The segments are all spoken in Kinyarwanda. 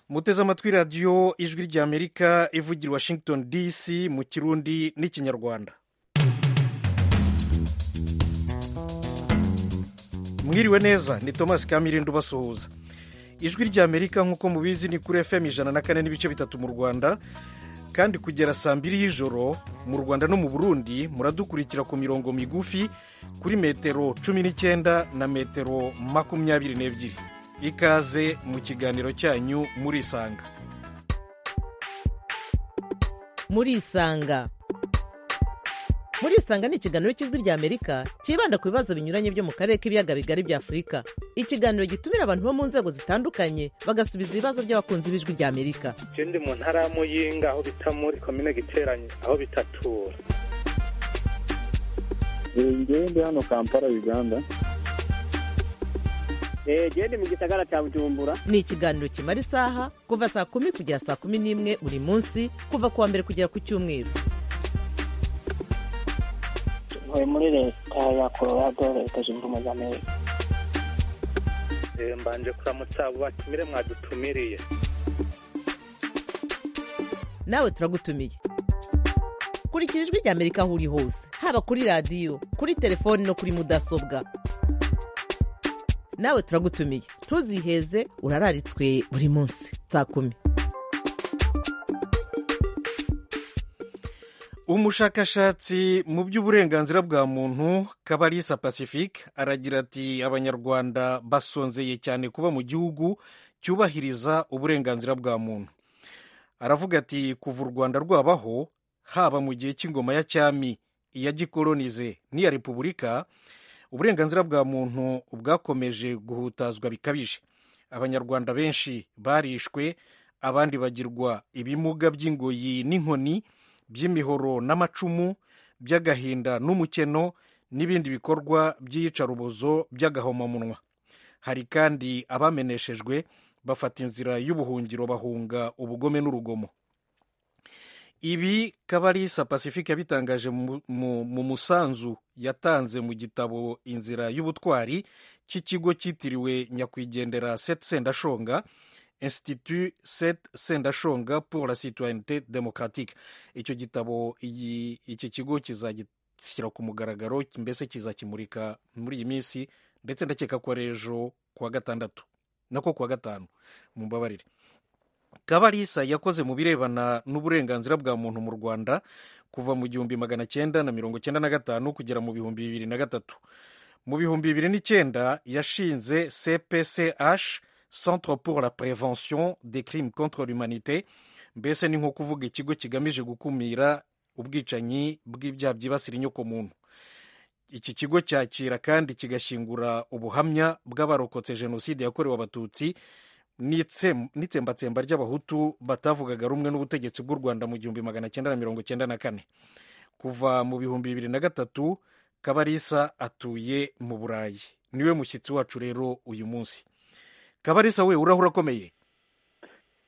muteze amatwi radiyo ijwi ry'amerika ivugira washington dc mu kirundi n'ikinyarwanda mwiriwe neza ni thomas kamirindi ubasuhuza ijwi ry'amerika nk'uko mubizi ni kuri fm ijana na kane n'ibice bitatu mu rwanda kandi kugera saa mbiri y'ijoro mu rwanda no mu burundi muradukurikira ku mirongo migufi kuri metero cumi n'icyenda na metero makumyabiri n'ebyiri ikaze mu kiganiro cyanyu murisanga murisanga murisanga ni ikiganiro cy'ijwi ry'amerika cyibanda ku bibazo binyuranye byo mu karere k'ibiyaga bigari bya afurika ikiganiro gitumira abantu bo mu nzego zitandukanye bagasubiza ibibazo by'abakunzi b'ijwi ry'amerika ndi mu ntara ya muyinga aho bita muri komine giteranye aho bitatura ngewe ndi hano kampala uganda genda mu gisagara cya bujumbura ni ikiganiro kimara isaha kuva saa kumi kugera saa kumi n'imwe buri munsi kuva ku wa mbere kugera ku cyumweru ntuye muri leta ya colorado leta zunze ubumwe za amerika mbanje kuramutsa abo batumire mwadutumiriye nawe turagutumiye kurikira ijwi ry'amerika aho uri hose haba kuri radiyo kuri telefoni no kuri mudasobwa nawe turagutumiye ntuziheze urararitswe buri munsi saa kumi umushakashatsi mu by'uburenganzira bwa muntu kabarisa pacifique aragira ati abanyarwanda basonzeye cyane kuba mu gihugu cyubahiriza uburenganzira bwa muntu aravuga ati kuva u rwanda rwabaho haba mu gihe cy'ingoma ya cyami iya gikolonize n'iya repubulika uburenganzira bwa muntu bwakomeje guhutazwa bikabije abanyarwanda benshi barishwe abandi bagirwa ibimuga by'ingoyi n'inkoni by'imihoro n'amacumu by'agahinda n'umukeno n'ibindi bikorwa by'iyicarubozo by'agahomamunwa hari kandi abameneshejwe bafata inzira y'ubuhungiro bahunga ubugome n'urugomo ibi kabarisa pacifique yabitangaje mu musanzu yatanze mu gitabo inzira y'ubutwari cy'ikigo cyitiriwe nyakwigendera sete sendashonga institut sete sendashonga pour la citoyenneté démocratique icyo gitabo iki kigo kizagishyira ku mugaragaro mbese kizakimurika muri iyi minsi ndetse ndakeka ko ari ejo kuwa gatandatu nako kuwa gatanu mu mbabarire kabarisa yakoze mu birebana n'uburenganzira bwa muntu mu rwanda kuva mu gihumbi magana cyenda na mirongo cyenda na gatanu kugera mu bihumbi bibiri na gatatu mu bihumbi bibiri n'icyenda yashinze cpch centre pour la prevention des crimes contre l'humanité mbese ni nko kuvuga ikigo kigamije gukumira ubwicanyi bw'ibyaha byibasira inyoko muntu iki kigo cyakira kandi kigashyingura ubuhamya bw'abarokotse jenoside yakorewe abatutsi n'itsembatsemba ry'abahutu batavugaga rumwe n'ubutegetsi bw'u rwanda mu gihumbi magana cyenda na mirongo cyenda na kane kuva mu bihumbi bibiri na gatatu kabarisa atuye mu burayi niwe mushyitsi wacu rero uyu munsi kabarisa we urahura akomeye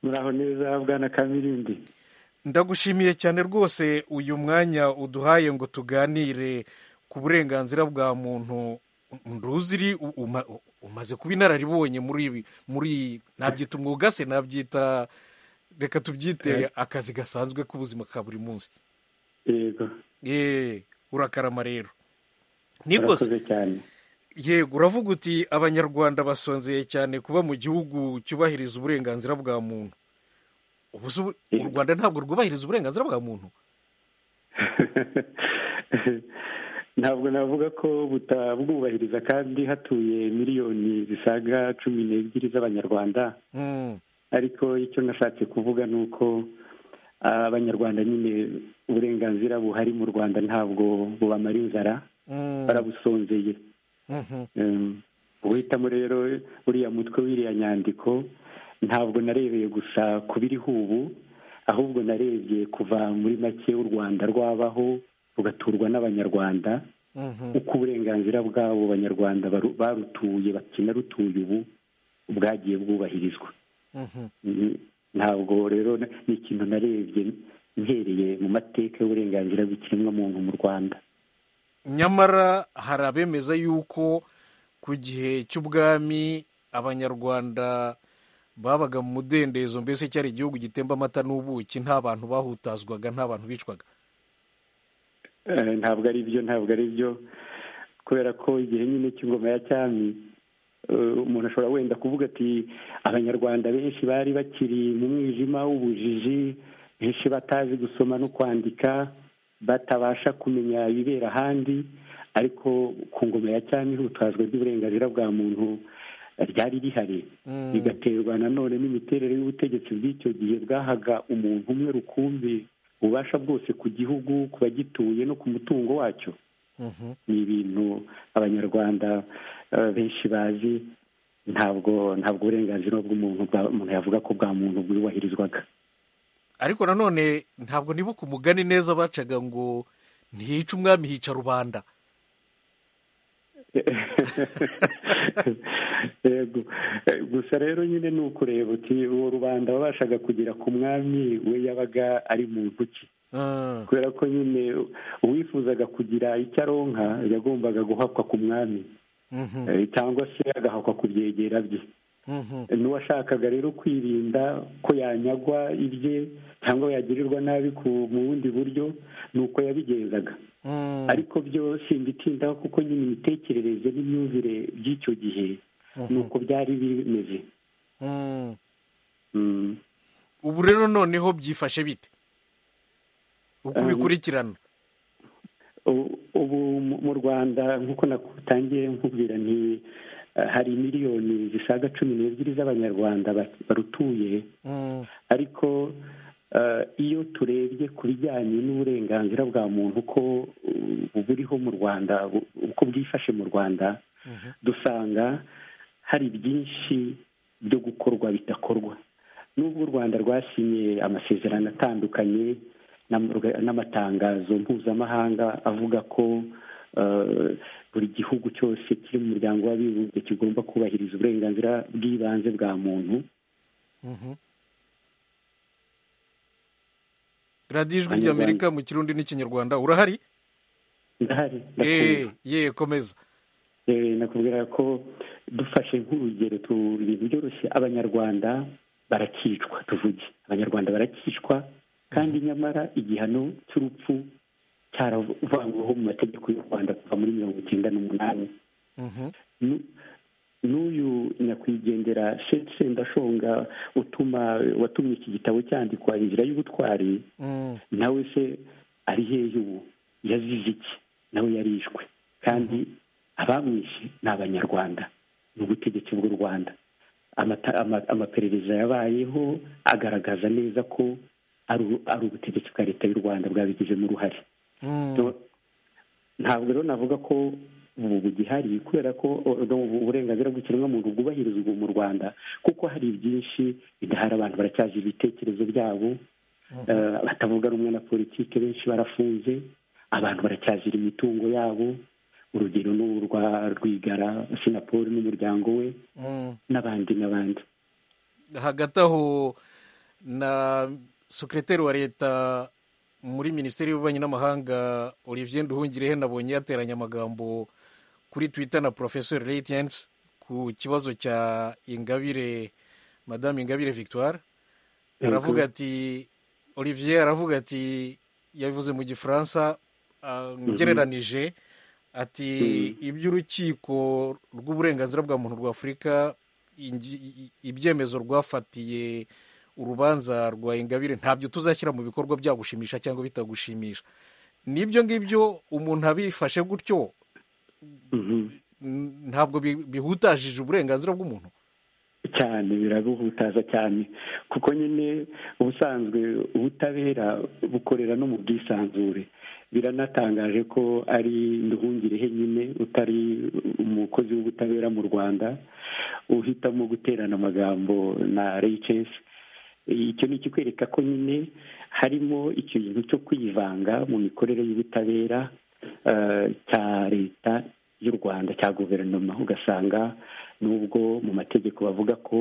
muraho neza bwana kamirindi ndagushimiye cyane rwose uyu mwanya uduhaye ngo tuganire ku burenganzira bwa muntu nduziri umaze kuba inararibonye muri muri nabyita umwuga se nabyita reka tubyite akazi gasanzwe k'ubuzima ka buri munsi yego urakarama rero yego uravuga uti abanyarwanda basonzeye cyane kuba mu gihugu cyubahiriza uburenganzira bwa muntu u rwanda ntabwo rwubahiriza uburenganzira bwa muntu ntabwo navuga ko butabwubahiriza kandi hatuye miliyoni zisaga cumi n'ebyiri z'abanyarwanda ariko icyo nashatse kuvuga ni uko abanyarwanda nyine uburenganzira buhari mu rwanda ntabwo bubamara inzara barabusonzeye uhitamo rero uriya mutwe w'iriya nyandiko ntabwo narebeye gusa ku biriho ubu ahubwo narebye kuva muri make u rwanda rwabaho rugaturwa n'abanyarwanda uko uburenganzira bw'abo banyarwanda barutuye bakinarutuye ubu bwagiye bwubahirizwa ntabwo rero ni ikintu narebye mpereye mu mateka y'uburenganzira bw'ikiremwamuntu mu rwanda nyamara hari abemeza yuko ku gihe cy'ubwami abanyarwanda babaga mu mudendezo mbese cyari igihugu gitemba amata n'ubuki nta bantu bahutazwaga nta bantu bicwaga Eh, ntabwo ari byo ntabwo ari byo kubera ko igihe nyine cy'ingoma ya cyami eh, umuntu ashobora wenda kuvuga ati abanyarwanda benshi bari bakiri mu mwijima w'ubujiji benshi batazi gusoma no kwandika batabasha kumenya ibibera ahandi ariko ku ngoma ya cyami ihutazwa ry'uburenganzira bwa muntu eh, ryari rihari Mm. bigaterwa nanone n'imiterere y'ubutegetsi bw'icyo gihe bwahaga umuntu umwe rukumbi ububasha bwose ku gihugu ku bagituye no ku mutungo wacyo Mhm. ni ibintu abanyarwanda eh, benshi bazi ntabwo ntabwo uburenganzira bw'umuntu bwa- umuntu yavuga ko bwa muntu bwubahirizwaga ariko nanone ntabwo nibuka umugani neza bacaga ngo ntihica umwami hica rubanda yego Eh, gusa rero nyine ni ukureba uti uwo rubanda wabashaga kugera ku mwami we yabaga ari muntu ki Ah, kubera ko nyine uwifuzaga kugira icyo aronka yagombaga guhakwa ku mwami mhm, Eh, cyangwa se agahakwa ku byegera bye mhm, n'uwashakaga rero kwirinda ko yanyagwa ibye cyangwa yagirirwa nabi ku- mu bundi buryo ni uko yabigenzaga mm, ariko byo simbitindaho kuko nyine imitekerereze n'imyumvire by'icyo gihe ni uko byari bimeze mm. Mm. ubu rero noneho byifashe bite uko Um, ubikurikirana ubu ubu mu- mu rwanda nk'uko natangiye nkubwira nti eh, hari miliyoni zisaga cumi n'ebyiri z'abanyarwanda ba- barutuye Mm, ariko eh, iyo turebye ku bijyanye n'uburenganzira bwa muntu uko uh, buriho mu rwanda u- uko bwifashe mu rwanda mhm, dusanga hari byinshi byo gukorwa bidakorwa n'ubwo u rwanda rwasinye amasezerano atandukanye n'am- n'amatangazo mpuzamahanga avuga ko eh, buri gihugu cyose kiri mu muryango w'abibumbye kigomba kubahiriza uburenganzira bw'ibanze bwa muntu mhm. radiyo ijwi ry'amerika mu kirundi n'ikinyarwanda urahari ndahari ndakumva. Eh, ye komeza Eh, nakubwira ko dufashe nk'urugero tu- ibintu byoroshye abanyarwanda barakicwa tuvuge abanyarwanda barakicwa kandi nyamara igihano cy'urupfu cyaravangwaho mu mategeko y'u rwanda kuva muri mirongo icyenda n'umunani Mhm, Nu- n'uyu nyakwigendera Sheikh sendashonga utuma watumye iki gitabo cyandikwa inzira y'ubutwari mm, nawe se ari hehe ubu yazize iki nawe yarishwe kandi abamwishe ni abanyarwanda ni ubutegetsi bw'u rwanda Amata- ama- amaperereza yabayeho agaragaza neza ko ari u- ari ubutegetsi bwa leta y'u rwanda bwabigizemo uruhare mm. So, ntabwo rero navuga ko ubu bugihari kubera ko o- no, ubu uburenganzira bw'ikiremwamuntu bwubahirizwa mu rwanda kuko hari byinshi bidahari abantu baracyazira ibitekerezo byabo Eh, batavuga rumwe na politiki benshi barafunze abantu baracyazira imitungo yabo urugero ni urwa rwigara sinapoli n'umuryango we Mm. n'abandi n'abandi hagati aho na sekreteri wa leta muri minisiteri y'ububanyi n'amahanga olivier nduhungirehe nabonye yateranye amagambo kuri twitter na professor radiance ku kibazo cya ingabire madame ingabire victoire Yego. aravuga ati olivier aravuga ati yavuze mu gifaransa ah, ugereranije ati iby'urukiko rw'uburenganzira bwa muntu rwa afurika ingi- i- ibyemezo rwafatiye urubanza rwa ingabire ntabyo tuzashyira mu bikorwa byagushimisha cyangwa bitagushimisha n'ibyo ngibyo umuntu abifashe gutyo Mhm. n- ntabwo bi- bihutajije uburenganzira bw'umuntu cyane birabuhutaza cyane kuko nyine ubusanzwe ubutabera bukorera no mu bwisanzure biranatangaje ko ari nduhungirehe nyine utari umukozi w'ubutabera mu rwanda uhitamo guterana amagambo na reyicensi icyo ni ikikwereka ko nyine harimo ikintu cyo kwivanga mu mikorere y'ubutabera eh, cya leta y'u rwanda cya guverinoma ugasanga nubwo mu mategeko bavuga ko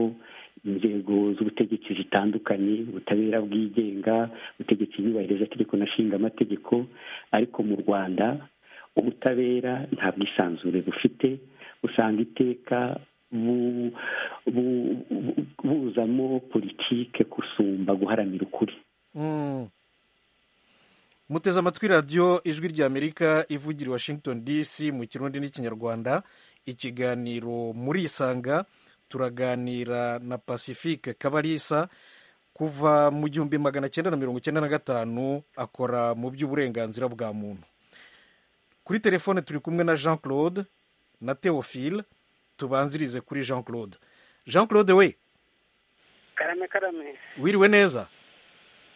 inzego z'ubutegetsi zitandukanye ubutabera bwigenga ubutegetsi bwubahiriza itegeko na nshinga amategeko ariko mu rwanda ubutabera nta bwisanzure bufite usanga iteka bu- bu- bu- buzamo politike gusumba guharanira ukuri Mm. muteze amatwi radiyo ijwi ry'amerika ivugira i washington dc mu kirundi n'ikinyarwanda ikiganiro muri isanga turaganira na pacifique kabarisa kuva mu gihumbi magana cyenda na mirongo icyenda na gatanu akora mu by'uburenganzira bwa muntu kuri telefone turi kumwe na jean claude na theophile tubanzirize kuri jean claude jean claude we karame karame wiriwe neza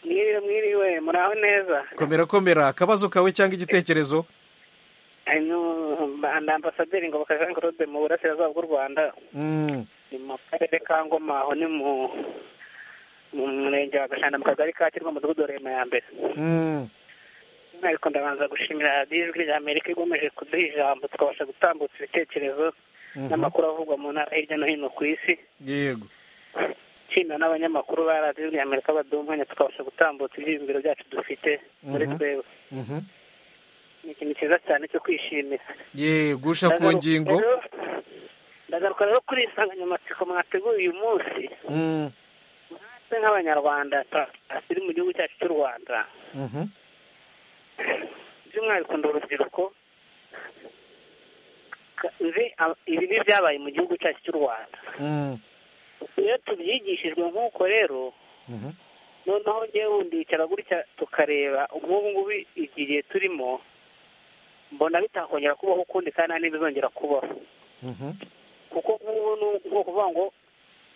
mwiriwe mwiriwe muraho neza komera komera akabazo kawe cyangwa igitekerezo hano ni ambasaderi ngoboka jean claude mu burasirazuba bw'u rwanda Mm. ni mu karere ka ngoma aho ni mu mu murenge wa gashanda mu kagari ka kirwa mudugudu wa rema ya mbere Mm. ariko ndabanza gushimira radiyo ijwi rya amerika igomeje kuduha ijambo tukabasha gutambutsa ibitekerezo Mhm. n'amakuru avugwa mu ntara hirya no hino ku isi yego nshimira n'abanyamakuru ba radiyo ijwi rya amerika baduha umwanya tukabasha gutambutsa ibyiyumviro byacu dufite muri Mhm. twebwe Mhm. ni ikintu cyiza cyane cyo kwishimira yego usha ku ngingo Rero- ndagaruka rero kuri insanganyamatsiko mwateguye uyu munsi Mm. twe nk'abanyarwanda ta- turi mu gihugu cyacu cy'u rwanda Mhm. by'umwihariko ndi urubyiruko ka- nzi ab- ibibi byabaye mu gihugu cyacu cy'u rwanda Mm. iyo tubyigishijwe nk'uko rero Mhm. noneho ngewe wundi yicara gutya tukareba nk'ubu ngubu igihe turimo mbona bitakongera kubaho ukundi kandi nta n'ibizongera kubaho Mhm. kuko nk'ubu ni ubwoko kuvuga ngo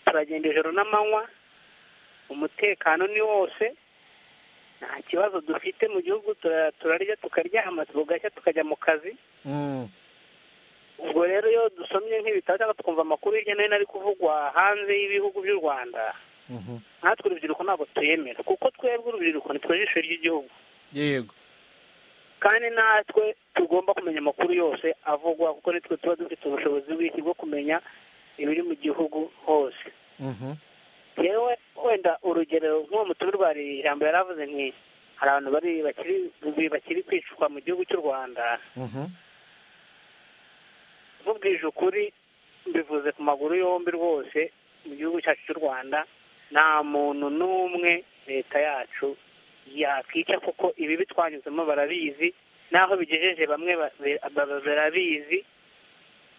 turagenda ijoro n'amanywa umutekano ni wose nta kibazo dufite mu gihugu tura- turarya tukaryama tugashya tukajya mu kazi Mm. ubwo rero iyo dusomye nk'ibitabo cyangwa tukumva amakuru hirya no hino ari kuvugwa hanze y'ibihugu by'u rwanda Mhm. natwe urubyiruko ntabwo tuyemera kuko twebwe urubyiruko nitwe jisho ry'igihugu yego kandi natwe tugomba kumenya amakuru yose avugwa kuko nitwe tuba dufite ubushobozi bw'iki bwo kumenya ibiri mu gihugu hose Mhm. yewe wenda urugero nk'uwo mutumirwari ijambo yari avuze nti hari abantu bari bakiri bakiri kwicwa mu gihugu cy'u rwanda Mhm. nkubwije ukuri mbivuze ku maguru yombi rwose mu gihugu cyacu cy'u rwanda nta muntu n'umwe leta yacu yakwica kuko ibi bitwanyuzemo barabizi n'aho bigejeje bamwe ba- ba- barabizi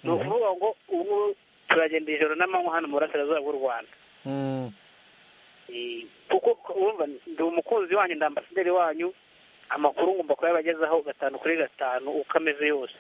ni Mhm. ukuvuga ngo ubu turagenda ijoro n'amanywa hano mu burasirazuba bw'u rwanda Mm. Eh, kuko wumva ndi umukunzi wanyu ndi ambasaderi wanyu amakuru ngomba kuyabagezaho gatanu kuri gatanu uko ameze yose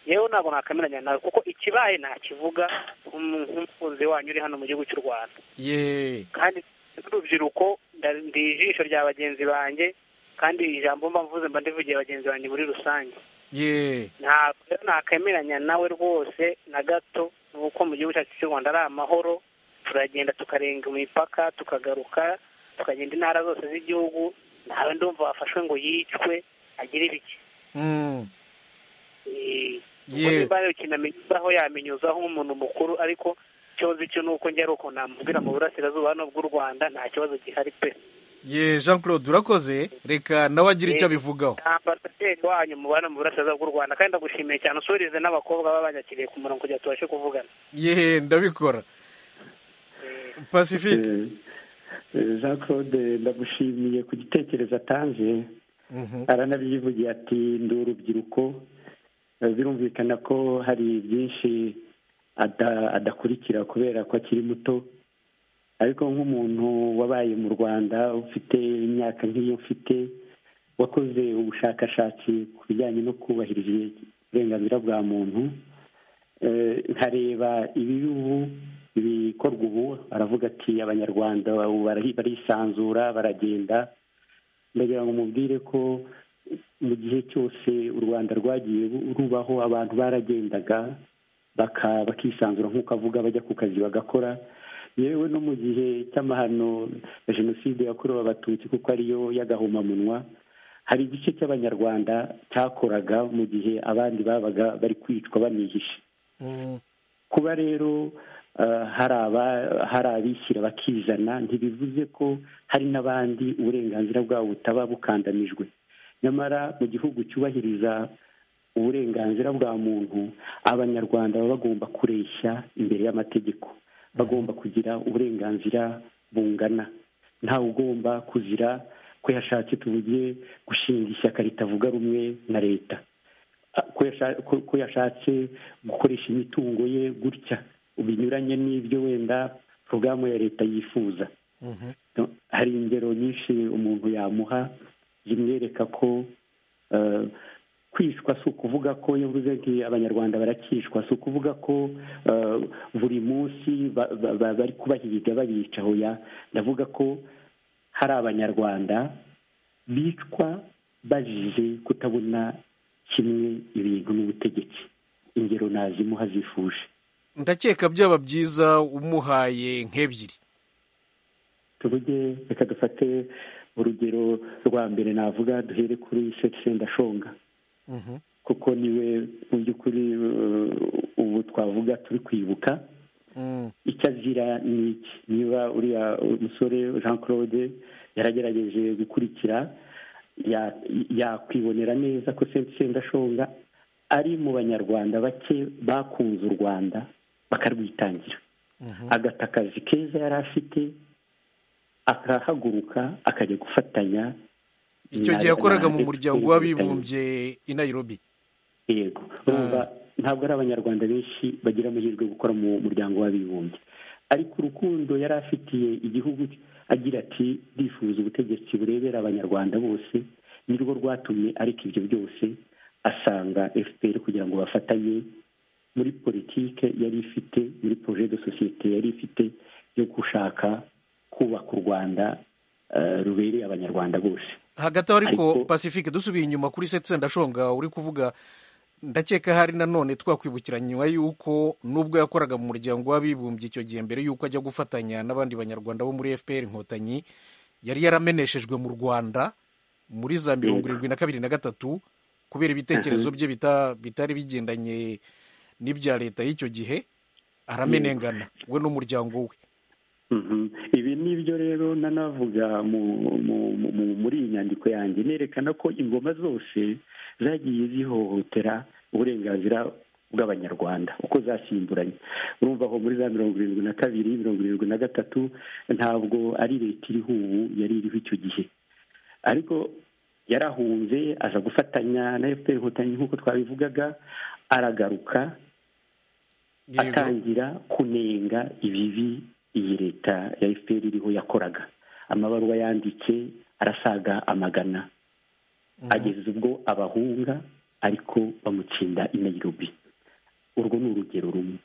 yewe ntabwo nakameranya nawe kuko ikibaye ntakivuga nk'umu- nk'umukunzi wanyu uri hano mu gihugu cy'u rwanda ye kandi n'urubyiruko nda- ndi ijisho rya bagenzi banjye kandi ijambo mba mvuze mba ndivugiye bagenzi banjye muri rusange ye ntabwo rero nakameranya nawe rwose na gato nuko mu gihugu cyacu cy'u rwanda ari amahoro turagenda tukarenga imipaka tukagaruka tukagenda intara zose z'igihugu ntawe ndumva wafashwe ngo yicwe agire ibiki Mm. Eh, ubwo Yewe. nimba rero kinamenyezaho yamenyuzaho nk'umuntu mukuru ariko icyo nzi cyo ni uko njye ari uko namubwira mu burasirazuba hano bw'u rwanda nta kibazo gihari pe ye jean claude urakoze reka nawe agira icyo Ye. abivugaho ambasaderi wanyu mubana mu burasirazuba bw'u rwanda kandi ndagushimiye cyane usurize n'abakobwa baba banyakiriye ku murongo kugira ngo tubashe kuvugana ye ndabikora pacifique Eh, eh, jean claude ndagushimiye ku gitekerezo atanze Mhm. aranabyivugiye ati ndi urubyiruko Eh, birumvikana ko hari byinshi ada- adakurikira kubera ko akiri muto ariko nk'umuntu wabaye mu rwanda ufite imyaka nk'iyo mfite wakoze ubushakashatsi ku bijyanye no kubahiriza uburenganzira bwa muntu Eh, nkareba ibibi ubu ibikorwa ubu aravuga ati abanyarwanda ubu barahi- barisanzura baragenda ndagira ngo mubwire ko mu gihe cyose u rwanda rwagiye rubaho abantu baragendaga baka- bakisanzura nk'uko avuga bajya ku kazi bagakora yewe no mu gihe cy'amahano ya jenoside yakorewe abatutsi kuko ariyo y'agahomamunwa hari igice cy'abanyarwanda cyakoraga mu gihe abandi babaga bari kwicwa banihishe Mm. kuba rero eh, hari aba- hari abishyira bakizana ntibivuze ko hari n'abandi uburenganzira bwabo butaba bukandamijwe nyamara mu gihugu cyubahiriza uburenganzira bwa muntu abanyarwanda baba bagomba kureshya imbere y'amategeko bagomba kugira uburenganzira bungana ntawe ugomba kuzira ko yashatse tuvuge gushinga ishyaka ritavuga rumwe na leta ko yasha- ko- ko yashatse gukoresha imitungo ye gutya binyuranye n'ibyo wenda porogaramu ya leta yifuza Mhm. No, hari ingero nyinshi umuntu yamuha zimwereka ko eh, kwicwa si ukuvuga ko iyo mvuze nti abanyarwanda barakicwa si ukuvuga ko eh, buri munsi ba- ba- ba- bari kubahiga babica hoya ndavuga ko hari abanyarwanda bicwa bazize kutabona kimwe ibintu n'ubutegetsi ingero nazimuha zifuje ndakeka byaba byiza umuhaye nk'ebyiri tuvuge reka dufate urugero rwa mbere navuga duhere kuri sendashonga Mhm. kuko niwe mu by'ukuri eh, ubu twavuga turi kwibuka Mm. icyo azira ni iki niba uriya musore jean claude yaragerageje gukurikira ya- yakwibonera neza ko senti sendashonga ari mu banyarwanda bake bakunze u rwanda bakarwitangira Mhm. agata akazi keza yari afite akahaguruka akajya gufatanya icyo gihe na- yakoraga mu na- muryango w'abibumbye i nairobi yego urumva ntabwo ari abanyarwanda benshi bagira amahirwe yo gukora mu muryango w'abibumbye ariko urukundo yari afitiye igihugu cye, agira ati ndifuza ubutegetsi burebera abanyarwanda bose nirwo rwatumye areka ibyo byose asanga fpr kugira ngo bafatanye muri politike yari ifite muri projet de societe yari ifite yo gushaka kubaka u rwanda eh, rubereye abanyarwanda bose hagati aho ariko Ariko- pacifique dusubiye inyuma kuri seti sendashonga uri kuvuga ndakeka hari nanone twakwibukira nyuma y'uko nubwo yakoraga mu muryango w'abibumbye icyo gihe mbere y'uko ajya gufatanya n'abandi banyarwanda bo muri fpr inkotanyi yari yarameneshejwe mu rwanda muri za mirongo Yego. irindwi na kabiri na gatatu kubera ibitekerezo bye bita- bitari bigendanye n'ibya leta y'icyo gihe aramenengana we n'umuryango we Mhm. ibi ni byo rero nanavuga mu- mu- mu- mu- muri iyi nyandiko yanjye nerekana ko ingoma zose zagiye zihohotera uburenganzira bw'abanyarwanda uko zasimburanye urumva aho muri za mirongo irindwi na kabiri mirongo irindwi na gatatu ntabwo ari leta iriho ubu yari iriho icyo gihe ariko yarahunze aza gufatanya na fpr inkotanyi nk'uko twabivugaga aragaruka Yego. atangira kunenga ibibi iyi leta ya fpr iriho yakoraga amabaruwa yanditse arasaga amagana ageza ubwo abahunga ariko bamutsinda i nairobi urwo ni urugero rumwe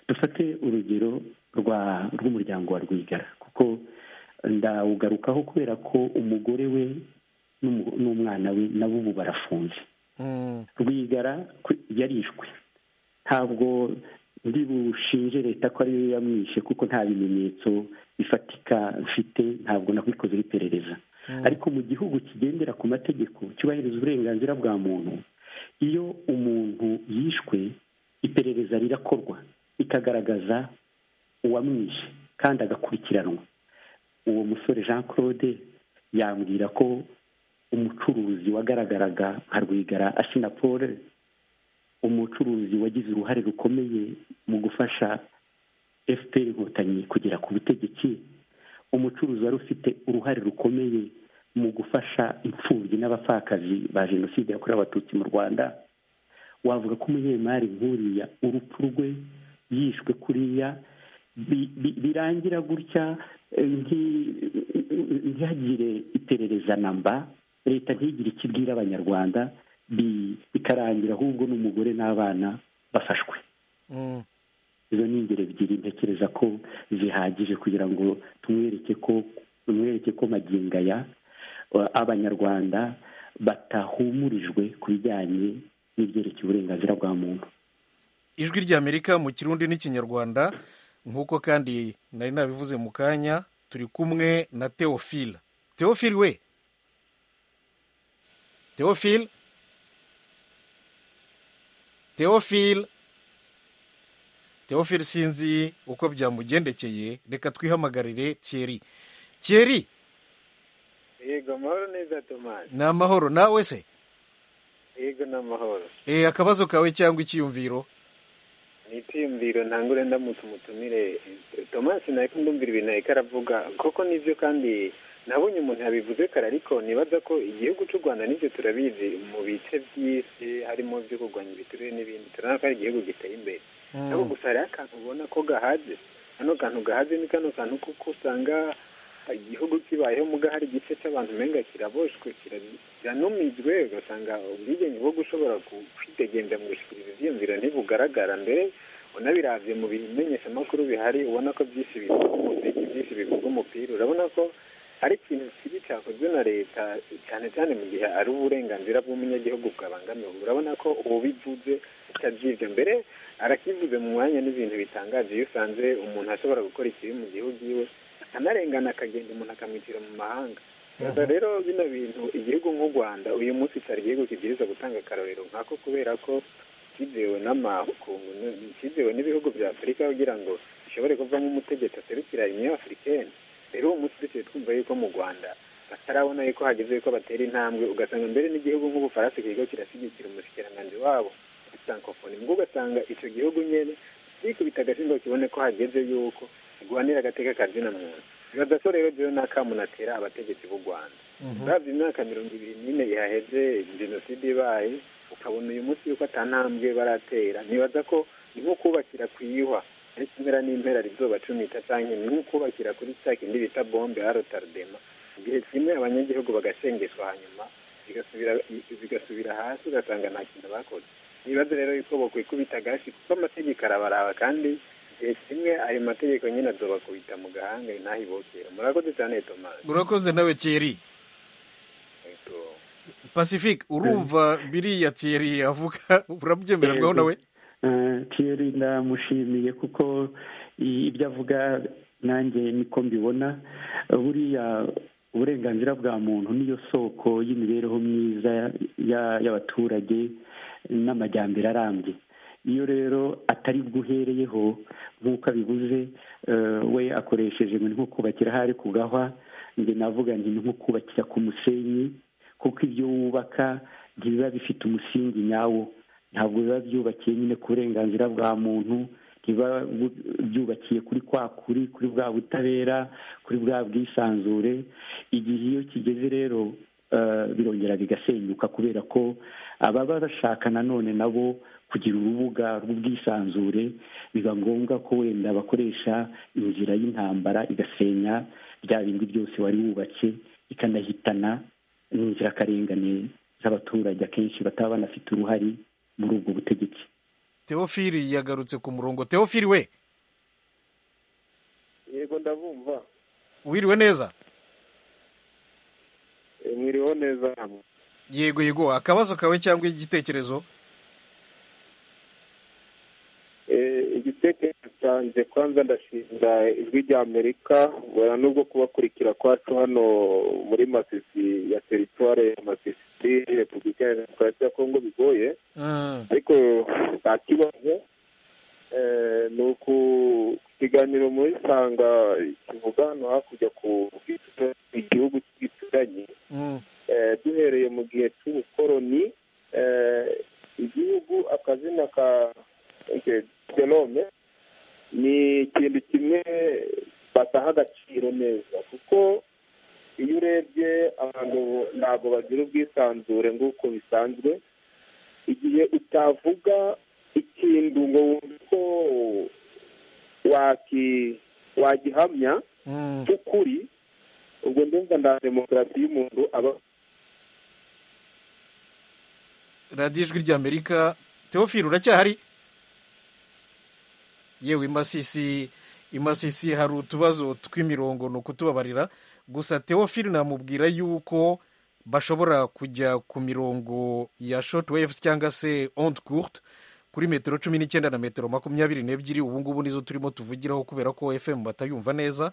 dufate urugero rwa rw'umuryango wa rwigara kuko ndawugarukaho kubera ko umugore we n'umu- n'umwana we nabo ubu barafunze Mm. rwigara ku- yarishwe ntabwo ndibushinje leta ko ariyo yamwishe kuko nta bimenyetso bifatika mfite ntabwo nakwikozeho iperereza ariko mu gihugu kigendera ku mategeko cyubahiriza uburenganzira bwa muntu iyo umuntu yishwe iperereza rirakorwa rikagaragaza uwamwishe kandi agakurikiranwa uwo musore jean claude yambwira ko umucuruzi wagaragaraga nka rwigara asinapole umucuruzi wagize uruhare rukomeye mu gufasha fpr inkotanyi kugera ku butegetsi umucuruzi wari ufite uruhare rukomeye mu gufasha imfubyi n'abapfakazi ba jenoside yakorewe abatutsi mu rwanda wavuga ko umunyemari nk'uriya urupfu rwe yishwe kuriya bi- bi- birangira gutya eh, nti- ntihagire iperereza namba leta ntigire icyo ibwira abanyarwanda bi- bikarangira ahubwo n'umugore n'abana bafashwe Mm. izo ni ingero ebyiri ntekereza ko zihagije kugira ngo tumwereke ko tumwereke ko magingo aya uh, abanyarwanda batahumurijwe ku bijyanye n'ibyerekeye uburenganzira bwa muntu ijwi ry'amerika mu kirundi n'ikinyarwanda nk'uko kandi nari nabivuze mu kanya turi kumwe na teofile teofile we teofile teofile teofile sinzi uko byamugendekeye reka twihamagarire thierry thierry yego amahoro neza tomasi ni amahoro nawe se yego n'amahoro Eh, akabazo kawe cyangwa icyiyumviro nitiyumviro ntangure ndamutse umutumire tomasi nawe ko ndumvira ibintu ariko aravuga koko nibyo kandi nabonye umuntu yabivuze kare ariko nibaza ko igihugu cy'u rwanda nibyo turabizi mu bice by'isi harimo byo kurwanya ibiturire n'ibindi turabona ko ari igihugu giteye imbere ariko gusa hariho akantu ubona ko gahaze kano kantu gahaze ni kano kantu kuko usanga igihugu kibayeho muga hari igice cy'abantu umenga kiraboshwe kira- kiranumijwe ugasanga ubwigenge bwo gushobora ku- kwidegenza mu gushyikiriza ibyiyumviro ntibugaragara mbere unabiravye mu bimenyeshamakuru bihari ubona ko byinshi bivuga umuziki byinshi bivuga umupira urabona ko hari ikintu kibi cyakozwe na leta cyane cyane mu gihe ari uburenganzira bw'umunyagihugu bwabangamiwe urabona ko ubivuze atabyivye mbere arakivuze mu mwanya n'ibintu bitangaje iyo usanze umuntu ashobora gukora ikibi mu gihugu iwe akanarengana akagenda umuntu akamwitira mu mahanga Gusa rero bino bintu igihugu nk'u rwanda uyu munsi cyari igihugu kibwiriza gutanga akarorero nkako kubera ko cyizewe n'amakungu ni- cyizewe n'ibihugu bya afurika kugira ngo bishobore kuvamo umutegetsi aserukira union africaine rero uwo munsi duciye twumva yuko mu rwanda batarabona yuko hageze yuko batera intambwe ugasanga mbere n'igihugu nk'ubufaransa kiriko kirashyigikira umushikiranganji wabo sankofoni mbwo ugasanga icyo gihugu nyene gikubita agashingo kibone ko hageze yuko guhanira agateka kazina muntu bibaza ko rero jewe n'akamu natera abategetsi b'u rwanda uravye imyaka mirongo ibiri n'ine yaheze jenoside ibaye ukabona uyu munsi yuko atantambwe baratera nibaza ko ni nko kubakira kwiyuha ariko impera n'impera rizoba cumita canke ni nko kubakira kuri ca kindi bita bombe arotardema igihe kimwe abanyagihugu bagashengeshwa hanyuma bigasubira bigasubira hasi ugasanga nta kintu bakoze nibaza rero yuko bokwikubita agashi kuko amategeko arabaraba kandi igihe kimwe ayo mategeko nyine azobakubita mu gahanga ntahibokera murakoze cyane tomasi urakoze nawe thierry Yego. pacifique urumva biriya thierry avuga urabyemererwaho nawe Eh, Thierry ndamushimiye kuko i- ibyo avuga nanjye niko mbibona buriya uburenganzira bwa muntu niyo soko y'imibereho myiza ya- y'abaturage n'amajyambere arambye iyo rero atari bwuhereyeho nk'uko abibuze eh, we akoresheje ngo ni nko kubakira hari kugahwa njye navuga nti ni nko kubakira ku musenyi kuko ibyo wubaka ntibiba bifite umusingi nyawo ntabwo biba byubakiye nyine ku burenganzira bwa muntu ntibiba bu- byubakiye kuri kwa kuri kuri bwa butabera kuri bwa bwisanzure igihe iyo kigeze rero eh, birongera bigasenyuka kubera ko ababa bashaka nanone nabo kugira urubuga rw'ubwisanzure biba ngombwa ko wenda bakoresha inzira y'intambara igasenya bya bindi byose wari wubatse ikanahitana n'inzirakarengane z'abaturage akenshi bataba banafite uruhare muri ubwo butegetsi teofili yagarutse ku murongo teofili we yego ndabumva wiriwe neza E, mwiriweho neza hamwe yego yego akabazo kawe cyangwa igitekerezo Eh, igitekerezo cyanjye kwanza ndashimira ijwi rya amerika wera n'ubwo kubakurikira kwacu hano muri masisi ya teritware ya masisi repubulika ya demokarasi ya kongo bigoye Mm. ariko nta kibazo Eh, ni uku ikiganiro muri sanga kivuga hano hakurya ku bw'igitutu- igihugu cy'igituranyi Mm. Eh, duhereye mu gihe cy'ubukoroni eh, igihugu akazina ka gelome ni ikintu kimwe bataha agaciro neza kuko iyo urebye abantu ntabwo bagira ubwisanzure nk'uko bisanzwe igihe utavuga ikintu ngo wumve ko waki- wagihamya Mm. cy'ukuri ubwo ndumva nta demokarasi y'umuntu aba radiyo ijwi ry'amerika teofili uracyahari yewe imasisi imasisi hari utubazo tw'imirongo ni ukutubabarira gusa teofili namubwira yuko bashobora kujya ku mirongo ya short waves cyangwa se onde courte kuri metero cumi n'icyenda na metero makumyabiri n'ebyiri ubu ngubu nizo turimo tuvugiraho kubera ko fm batayumva neza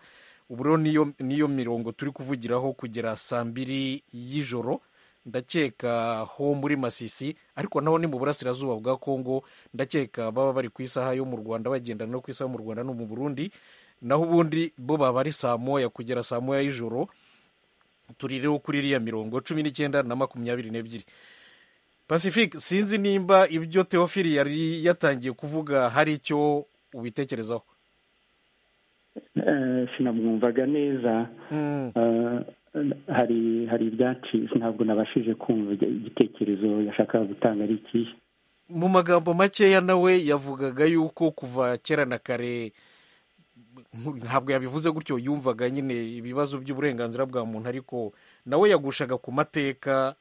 ubu rero niyo, niyo mirongo turi kuvugiraho kugera saa mbiri y'ijoro ndakeka ho muri masisi ariko naho ni mu burasirazuba bwa kongo ndakeka baba bari ku isaha yo mu rwanda bagendana no ku isaha yo mu rwanda no mu burundi naho ubundi bo baba ari saa moya kugera saa moya y'ijoro turi rero kuri iriya mirongo cumi n'icyenda na makumyabiri n'ebyiri pacifique sinzi nimba ibyo teofili yari yatangiye kuvuga hari icyo ubitekerezaho sinamwumvaga neza hari hari ibyacitse ntabwo nabashije kumva igitekerezo yashakaga gutanga ari ikihe mu magambo makeya nawe yavugaga yuko kuva kera na kare ntabwo yabivuze gutyo yumvaga nyine ibibazo by'uburenganzira bwa muntu ariko nawe yagushaga ku mateka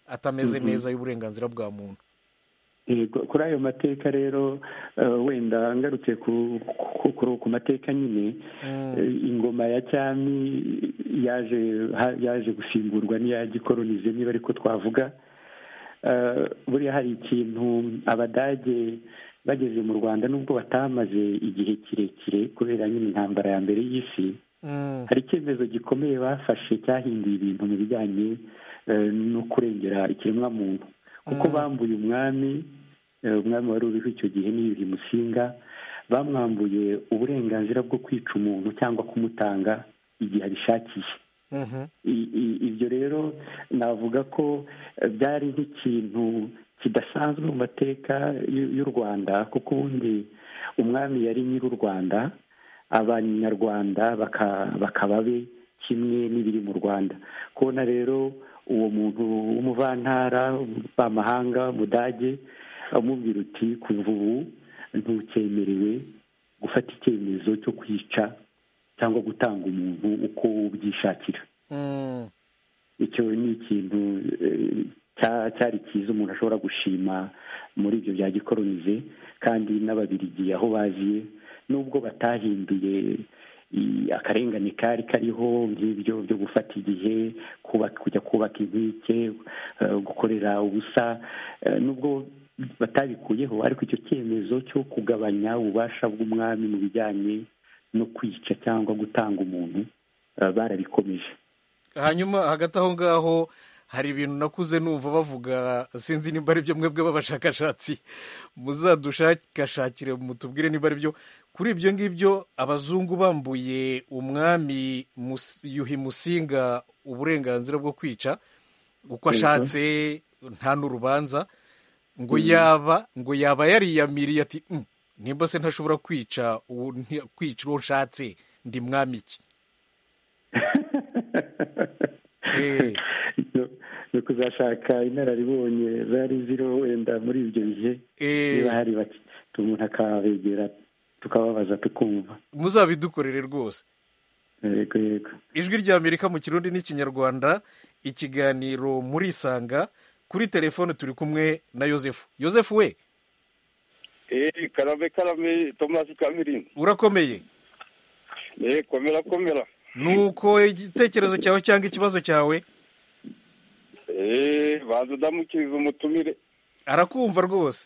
atameze neza y'uburenganzira bwa muntu kuri ayo mateka rero wenda ngarutse ku mateka nyine ingoma ya cyami yaje gusimburwa n'iya gikoronize niba ariko twavuga buriya hari ikintu abadage bageze mu rwanda nubwo batamaze igihe kirekire kubera nyine intambara ya mbere y'isi hari icyemezo gikomeye bafashe cyahinduye ibintu mu bijyanye no kurengera ikiremwamuntu kuko bambuye umwami umwami wari uriho icyo gihe n'ibihe musinga bamwambuye uburenganzira bwo kwica umuntu cyangwa kumutanga igihe abishakiye ibyo rero navuga ko byari nk'ikintu kidasanzwe mu mateka y'u rwanda kuko ubundi umwami yari nyiri u rwanda abanyarwanda bakaba be kimwe n'ibiri mu rwanda kubona rero uwo muntu w'umuvantara w'amahanga mudage amubwira uti kuva ubu ntukemerewe gufata icyemezo cyo kwica cyangwa gutanga umuntu uko ubyishakira icyo ni ikintu cyari cyiza umuntu ashobora gushima muri ibyo bya gikoronize kandi n'ababirigi aho baziye nubwo batahinduye akarengane kari kariho nk'ibyo byo gufata igihe kujya kubaka inkike gukorera ubusa nubwo batabikuyeho ariko icyo cyemezo cyo kugabanya ububasha bw'umwami mu bijyanye no kwica cyangwa gutanga umuntu barabikomeje hanyuma hagati aho ngaho hari ibintu nakuze numva bavuga sinzi nimba ari byo mwebwe b'abashakashatsi muzadushakashakire mutubwire nimba ari byo kuri ibyo ngibyo abazungu bambuye umwami yuhi musinga uburenganzira bwo kwica uko ashatse nta n'urubanza ngo yaba ngo yaba yariyamiriye ati nimba se ntashobora kwica kwica uwo nshatse ndi mwami iki ni ukuzashaka inararibonye zari ziriho wenda muri ibyo bihe niba hari bake umuntu akabegera tukababaza tukumva muzabidukorere rwose yego yego ijwi rya amerika mu kirundi n'ikinyarwanda ikiganiro murisanga kuri telefone turi kumwe na yosefu yosefu we karame karame tomasi kamirini urakomeye komera komera ni uko igitekerezo cyawe cyangwa ikibazo cyawe eee banza udamukiriza umutumire arakumva rwose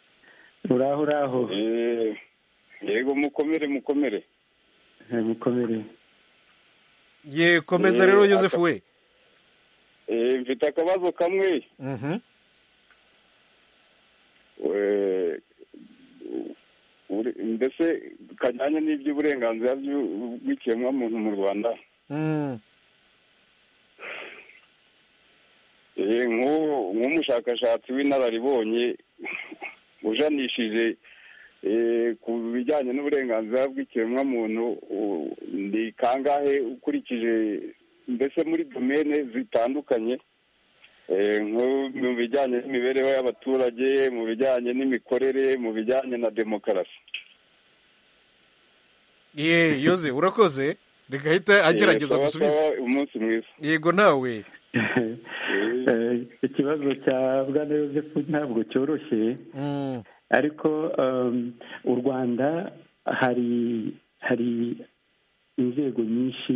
uraho uraho yego mukomere mukomere mukomere ye komeza rero yosefu we mfite akabazo kamwe mbese kajyanye n'iby'uburenganzira bw'ikiremwamuntu mu rwanda nk'umushakashatsi w'inararibonye ujanishije ku bijyanye n'uburenganzira bw'ikiremwamuntu ni kangahe ukurikije mbese muri domene zitandukanye mu bijyanye n'imibereho y'abaturage mu bijyanye n'imikorere mu bijyanye na demokarasi ye yoze urakoze rigahita agerageza gusubiza umunsi mwiza yego nawe ikibazo cya bwana yosefu ntabwo cyoroshye ariko u rwanda hari hari inzego nyinshi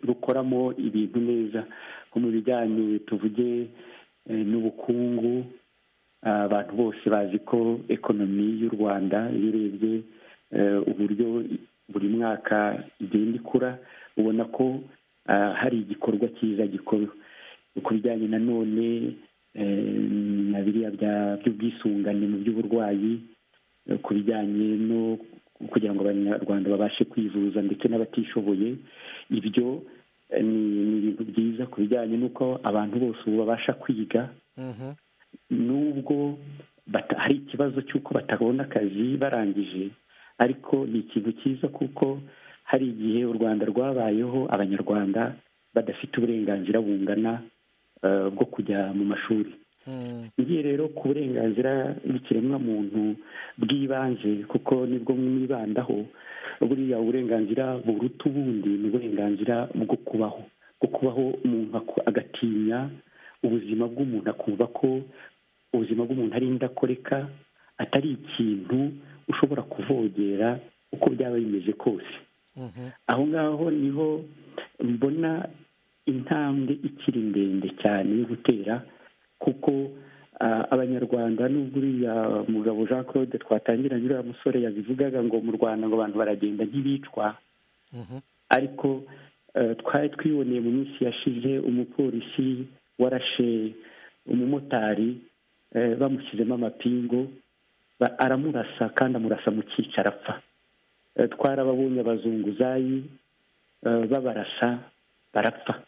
rukoramo ibintu neza nko mu bijyanye tuvuge n'ubukungu abantu bose bazi ko ekonomi y'u rwanda iyo urebye uburyo buri mwaka igenda ikura ubona ko hari igikorwa cyiza gikorwa ku bijyanye nanone na biriya by'ubwisungane mu by'uburwayi ku bijyanye no kugira ngo abanyarwanda babashe kwivuza ndetse n'abatishoboye ibyo ni ibintu byiza ku bijyanye n'uko abantu bose ubu babasha kwiga nubwo hari ikibazo cy'uko batabona akazi barangije ariko ni ikintu cyiza kuko hari igihe u rwanda rwabayeho abanyarwanda badafite uburenganzira bungana bwo kujya mu mashuri ngiye rero ku burenganzira bw'ikiremwamuntu bw'ibanze kuko nibwo mwibandaho buriya uburenganzira buruta ubundi ni uburenganzira bwo kubaho bwo kubaho umuntu agatinya ubuzima bw'umuntu akumva ko ubuzima bw'umuntu ari indakoreka atari ikintu ushobora kuvogera uko byaba bimeze kose aho ngaho niho mbona intambwe ikiri ndende cyane yo gutera kuko abanyarwanda n'ubwo uriya mugabo jean claude twatangiranye uriya musore yabivugaga ngo mu rwanda ngo abantu baragenda ntibicwa ariko twari twiboneye mu minsi yashize umupolisi warashe umumotari bamushyizemo amapingu aramurasa kandi amurasa mu cyicara apfa twarababonye abazunguzayi babarasa barapfa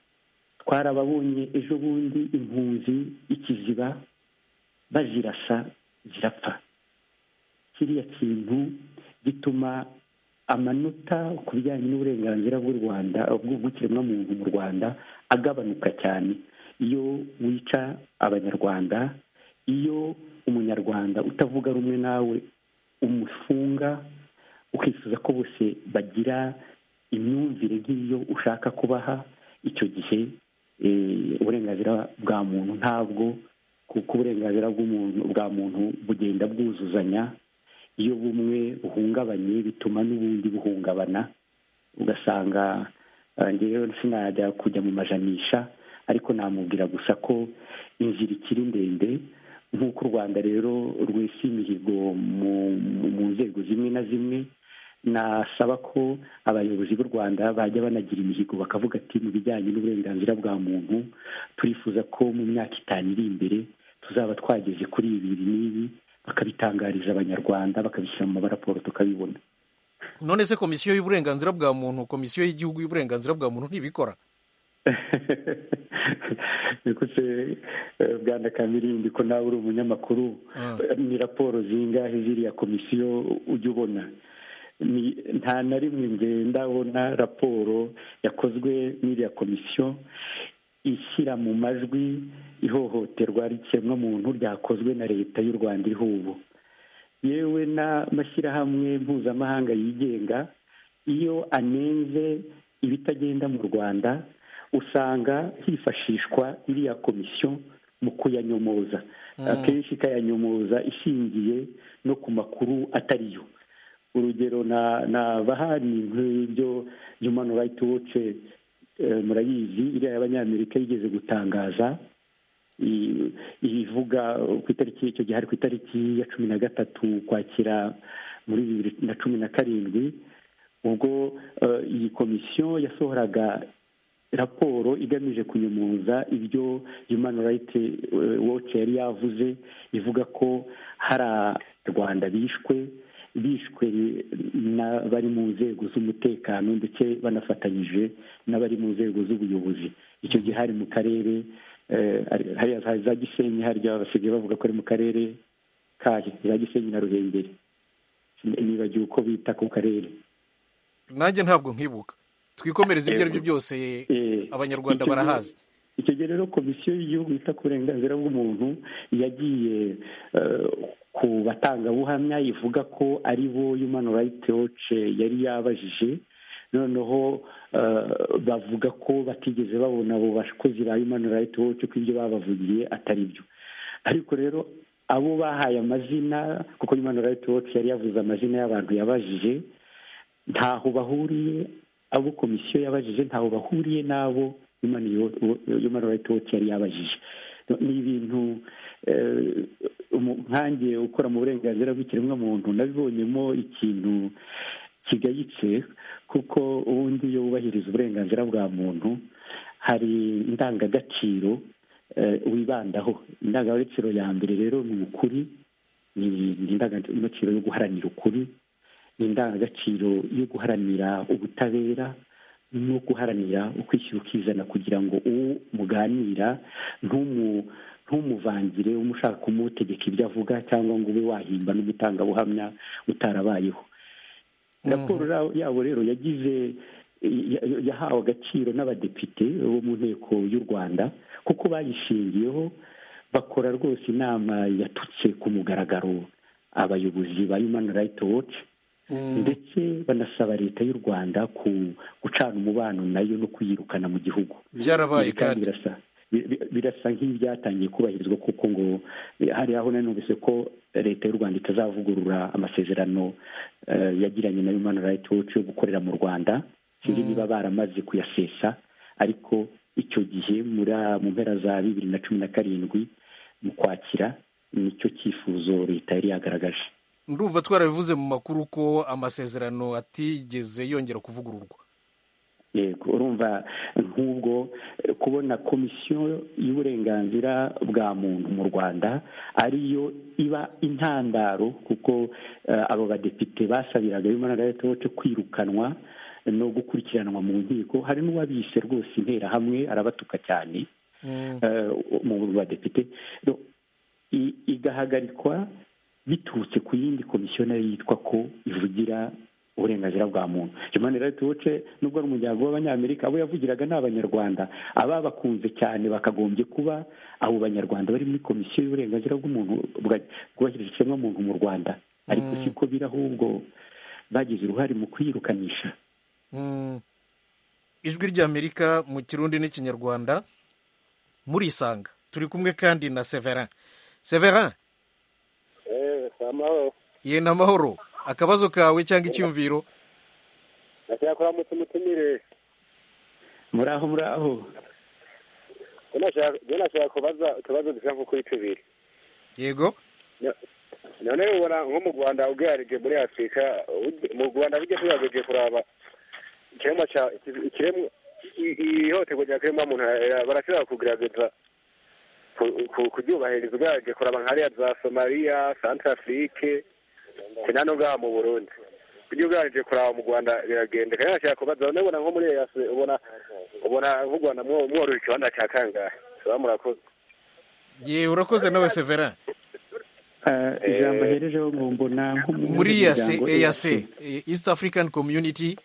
twarababonye ejo bundi impunzi ikiziba bazirasa zirapfa kiriya kintu gituma amanota ku bijyanye n'uburenganzira bw'u rwanda bw'ikiremwamuntu mu rwanda agabanuka cyane iyo wica abanyarwanda iyo umunyarwanda utavuga rumwe nawe umufunga ukifuza ko bose bagira imyumvire nk'iyo ushaka kubaha icyo gihe uburenganzira bwa muntu ntabwo kuko uburenganzira bwa muntu bugenda bwuzuzanya iyo bumwe buhungabanye bituma n'ubundi buhungabana ugasanga ngewe sinajya kujya mu majanisha ariko namubwira gusa ko inzira ikiri ndende nk'uko u rwanda rero rwesa imihigo mu nzego zimwe na zimwe nasaba ko abayobozi b'u rwanda bajya banagira imihigo bakavuga ati mu bijyanye n'uburenganzira bwa muntu turifuza ko mu myaka itanu iri imbere tuzaba twageze kuri ibi n'ibi bakabitangariza abanyarwanda bakabishyira mu mabaraporo tukabibona none se komisiyo y'uburenganzira bwa muntu komisiyo y'igihugu y'uburenganzira bwa muntu ntibikora nikuze bwana kamirindi ko nawe uri umunyamakuru ni raporo zingahe ziriya komisiyo ujya ubona nta na rimwe ngenda ndabona raporo yakozwe n'iriya komisiyo ishyira mu majwi ihohoterwa rikemwamuntu ryakozwe na leta y'u rwanda iriho ubu yewe n'amashyirahamwe mpuzamahanga yigenga iyo anenze ibitagenda mu rwanda usanga hifashishwa iriya komisiyo mu kuyanyomoza akenshi ikayanyomoza ishingiye no ku makuru atariyo urugero nabaha ni nk'ibyo humani rayiti woce murayizi iriya y'abanyamerika yigeze gutangaza ibivuga ku itariki icyo gihe hari ku itariki ya cumi na gatatu ukwakira muri bibiri na cumi na karindwi ubwo iyi komisiyo yasohoraga raporo igamije kunyomoza ibyo Human Rights Watch yari yavuze ivuga ko hari abanyarwanda bishwe bishwe n'abari mu nzego z'umutekano ndetse banafatanyije n'abari mu nzego z'ubuyobozi icyo gihe hari mu karere hari za gisenyi harya basigaye bavuga ko ari mu karere kahe za gisenyi na ruhengeri nibagiwe uko bita ku karere nanjye ntabwo nkibuka twikomereze ibyo ari byo byose abanyarwanda barahazi icyo gihe rero komisiyo y'igihugu yita ku burenganzira bw'umuntu yagiye ku batangabuhamya ivuga ko ari bo yumani rayiti woce yari yabajije noneho bavuga ko batigeze babona abo bakozi ba yumani rayiti woce ko ibyo babavugiye atari byo ariko rero abo bahaye amazina kuko yumani rayiti woce yari yavuze amazina y'abantu yabajije ntaho bahuriye abo komisiyo yabajije ntaho bahuriye n'abo yumani rayiti woti yari yabajije ni ibintu nkange ukora mu burenganzira bw'ikiremwamuntu nabibonyemo ikintu kigayitse kuko ubundi iyo wubahiriza uburenganzira bwa muntu hari indangagaciro wibandaho indangagaciro ya mbere rero ni ukuri ni indangagaciro yo guharanira ukuri ni indangagaciro yo guharanira ubutabera no guharanira ukwishyira ukizana kugira ngo uwo muganira ntumuvangire umushaka kumutegeka ibyo avuga cyangwa ngo ube wahimba n'umutangabuhamya utarabayeho raporo yabo rero yagize yahawe agaciro n'abadepite bo mu nteko y'u rwanda kuko bayishingiyeho bakora rwose inama yatutse ku mugaragaro abayobozi ba human rights watch ndetse banasaba leta y'u rwanda gucana umubano nayo no kuyirukana mu gihugu byarabaye kandi birasa nk'ibyatangiye kubahirizwa kuko ngo hari aho nanumvise ko leta y'u rwanda itazavugurura amasezerano yagiranye na human rights watch yo gukorera mu rwanda sinzi niba baramaze kuyasesa ariko icyo gihe mu mpera za bibiri na cumi na karindwi mu kwakira nicyo cyifuzo leta yari yagaragaje ndumva twarabivuze mu makuru ko amasezerano atigeze yongera kuvugururwa yego urumva nk'ubwo kubona komisiyo y'uburenganzira bwa muntu mu rwanda ariyo iba intandaro kuko abo badepite basabiraga y'umwana leta wote kwirukanwa no gukurikiranwa mu nkiko hari n'uwabise rwose interahamwe arabatuka cyane mu badepite igahagarikwa biturutse ku yindi komisiyo nayo yitwa ko ivugira uburenganzira bwa muntu human rights watch nubwo ari umuryango w'abanyamerika abo yavugiraga ni abanyarwanda aba bakunze cyane bakagombye kuba abo banyarwanda bari muri komisiyo y'uburenganzira bw'umuntu bwubahiriza ikiremwamuntu mu rwanda ariko siko biri ahubwo bagize uruhare mu kuyirukanisha ijwi ry'amerika mu kirundi n'ikinyarwanda murisanga turi kumwe kandi na severin severin ye ni amahoro akabazo kawe cyangwa icyumviro nashaka kuramutsa umutumire muraho muraho njye nashaka kubaza utubazo dushaka kuri tubiri yego none ubona nko mu rwanda ugereranije muri afurika mu rwanda bijya tugaragaje kuraba ikiremwa cya ihohoterwa rya kiremwamuntu barashobora kugaragaza kuryubahiriza ugaragaje kuraba nka hariya za somaliya santarafurike sinano ngaha mu burundi ujya ugaragaje kuraba mu rwanda biragendeka rero nashaka kubaza none ubona nko muri eyasi ubona ubona nk'u rwanda mworoheje ikibanza cya kangahe tuba murakoze yewe urakoze nawe severa ijambo aherejeho ngo mbona muri eyase east african community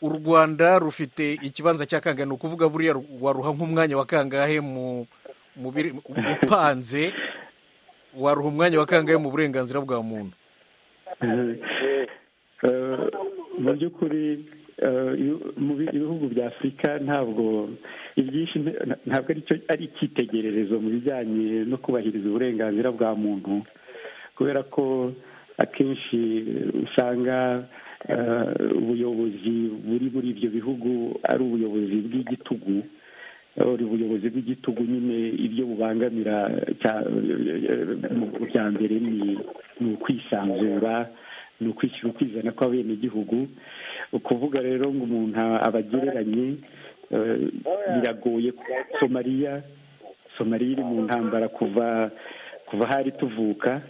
u rwanda rufite ikibanza cya kangahe ni ukuvuga buriya waruha nk'umwanya wa kangahe mu upanze waruha umwanya wa kangahe mu burenganzira bwa muntu mu by'ukuri mu bihugu bya afurika ntabwo ibyinshi ntabwo ari icyitegererezo mu bijyanye no kubahiriza uburenganzira bwa muntu kubera ko akenshi usanga ubuyobozi buri muri ibyo bihugu ari ubuyobozi bw'igitugu uri ubuyobozi bw'igitugu nyine ibyo bubangamira bya mbere ni ukwisanzura ni ukwishyura ukwizana kw'abenegihugu ukuvuga rero ngo umuntu abagereranye biragoye somaliya somaliya iri mu ntambara kuva kuva hari tuvuka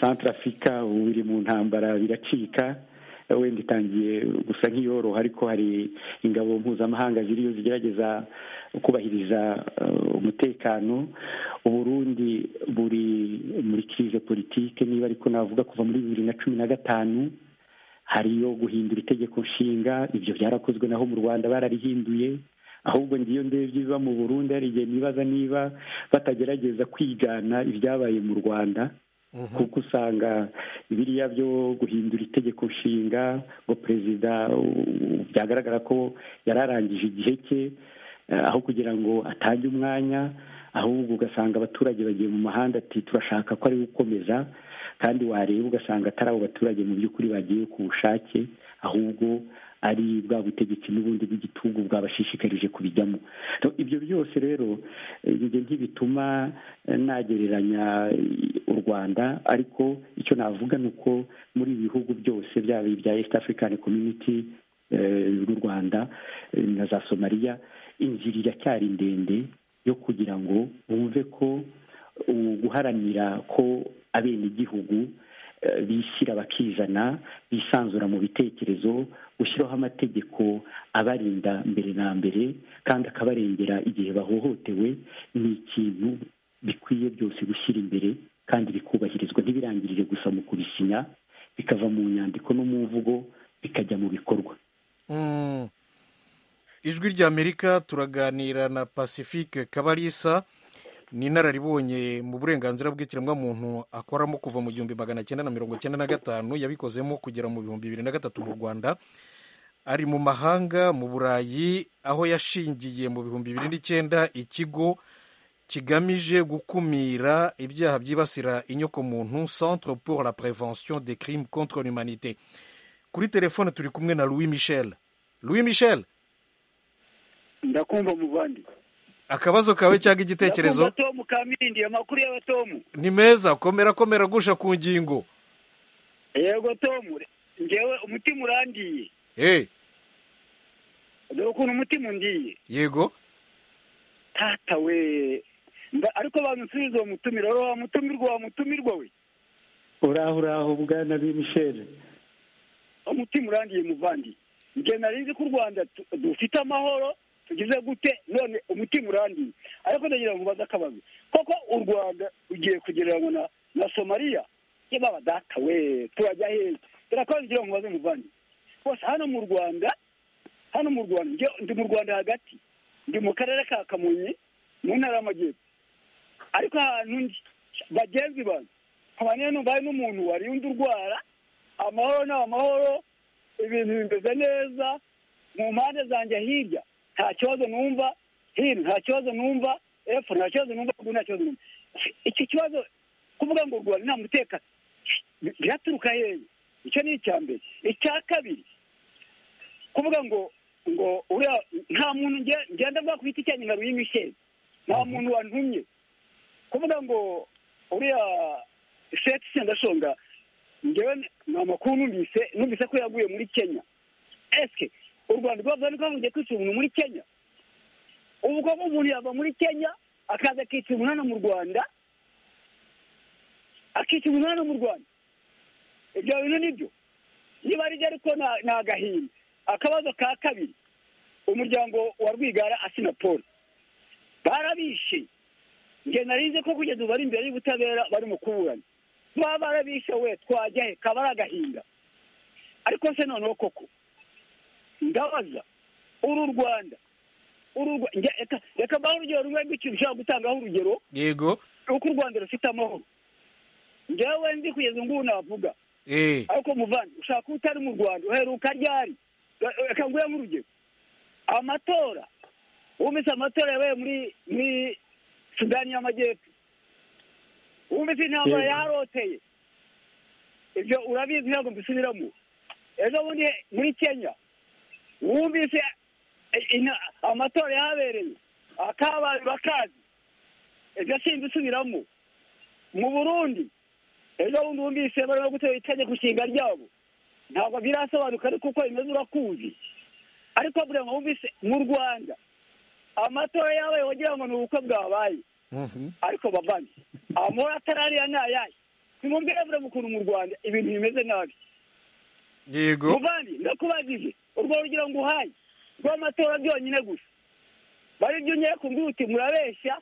santarafurika ubu iri mu ntambara biracika wenda itangiye gusa nk'iyoroha ariko hari ingabo mpuzamahanga ziriyo zigerageza kubahiriza umutekano uburundi buri muri kirize politike niba ariko navuga kuva muri bibiri na cumi na gatanu hariyo guhindura itegeko nshinga ibyo byarakozwe naho mu rwanda bararihinduye ahubwo ngiyo ndebye ibiba mu burundi hari igihe nibaza niba batagerageza kwigana ibyabaye mu rwanda kuko usanga biriya byo guhindura itegeko nshinga ngo perezida byagaragara ko yari arangije igihe cye aho kugira ngo atange umwanya ahubwo ugasanga abaturage bagiye mu mahanda ati turashaka ko ari gukomeza kandi wareba ugasanga atari abo baturage mu by'ukuri bagiye ku bushake ahubwo ari bwa butegetsi n'ubundi bw'igitugu bwabashishikarije kubijyamo ibyo byose rero ibyo ntibituma nagereranya u rwanda ariko icyo navuga ni uko muri ibi bihugu byose byaba ibya east african community n'u rwanda na za somaliya inzira iracyari ndende yo kugira ngo bumve ko guharanira ko abenegihugu bishyira bakizana bisanzura mu bitekerezo umuherezo gushyiraho amategeko abarinda mbere na mbere kandi akabarengera igihe bahohotewe ni ikintu bikwiye byose gushyira imbere kandi bikubahirizwa ntibirangirire gusa mu kubisinya bikava mu nyandiko no mu mvugo bikajya mu bikorwa ijwi ry'amerika turaganira na pacifique kabarisa ni inararibonye mu burenganzira bw'ikiremwamuntu akoramo kuva mu gihumbi magana cyenda na mirongo cyenda na gatanu yabikozemo kugera mu bihumbi bibiri na gatatu mu rwanda ari mu mahanga mu burayi aho yashingiye mu bihumbi bibiri n'icyenda ikigo kigamije gukumira ibyaha byibasira inyokomuntu centre pour la prévention des crimes contre l'humanité kuri telefone turi kumwe na louis michel louis michel ndakumva muvandi akabazo kawe cyangwa igitekerezo tomu kamindi amakuru y'abatomu ni meza komera komera gusha ku ngingo yego tomu ngewe umutima urangiye hey. dore ukuntu umutima undiye yego tata we Mba- ariko bansubiza uwo mutumira rero wa mutumirwa wa mutumirwa we uraho uraho bwana b'imisheri umutima urangiye muvandi njye nari nzi ko u rwanda tu- dufite amahoro tugize gute none umutima urangiye ariko ndagira ngo ubaze akabazo koko u rwanda rugiye kugereranywa na na somaliya yababa data we turajya heza dore akabazo ngira ngo ubaze muvandi bose hano mu rwanda hano mu rwanda njye- ndi mu rwanda hagati ndi mu karere ka kamonyi mu ntara y'amajyepfo ariko ahantu ndi bagenzi banjye nkabaniye numva hari n'umuntu warinda urwara amahoro ni amahoro ibintu bimeze neza mu mpande zanjye hirya nta kibazo numva hino nta kibazo numva epfo nta kibazo numva ruguru nta kibazo numva iki kibazo kuvuga ngo urwara nta mutekano bi- biraturuka hehe icyo ni icya mbere icya kabiri kuvuga ngo ngo uriya nta muntu nge- ngenda bwa ku giti cyanjye nka ruyimishezi nta muntu wantumye kuvuga ngo uriya sheti sendashonga ngewe ni amakuru numvise numvise ko yaguye muri kenya esike u rwanda rwaba rwaba rugiye kwica umuntu muri kenya ubwo umuntu yava muri kenya akaza akica umuntu hano mu rwanda akica umuntu hano mu rwanda ibyo bintu nibyo niba ari byo ariko ni ni agahinda akabazo ka kabiri umuryango wa rwigara asina paul barabishe nge narize ko kugeza ubu bari imbere y'ubutabera barimo kuburana baba barabishe we twajya he kaba ari agahinda ariko se noneho koko ndabaza uru rwanda uru Rwa- nge- reka- reka mbahe urugero rumwe rw'ikintu ushobora gutangaho urugero yego uko u rwanda rufite amahoro ngewe nzi kugeza ubu ngubu navuga eh. ariko muvandi ushaka kuba utari mu rwanda uheruka ryari reka nguhe nk'urugero amatora wumvise amatora yabaye muri muri sudani y'amajyepfo wumvise intambara Yego. yaroteye ibyo urabizi ntabwo mbisubiramo ejo bundi muri kenya wumvise i- ina- amatora yahabereye akabaye bakazi ibyo simbisubiramo mu burundi ejo bundi wumvise barimo gutera itegeko nshinga ryabo ntabwo birasobanuka ariko uko bimeze urakuzi ariko buriya ngo wumvise mu rwanda amatora yabaye wagira ngo ni ubukwe bwabaye Mhm. ariko bavanye amahoro atarariya ni ayahe nimubwire buriya ukuntu mu rwanda ibintu bimeze nabi yego muvandi ndakubajije urwo rugero ngo uhaye rw'amatora byonyine gusa bari byo unyeye ku mbuti murabeshya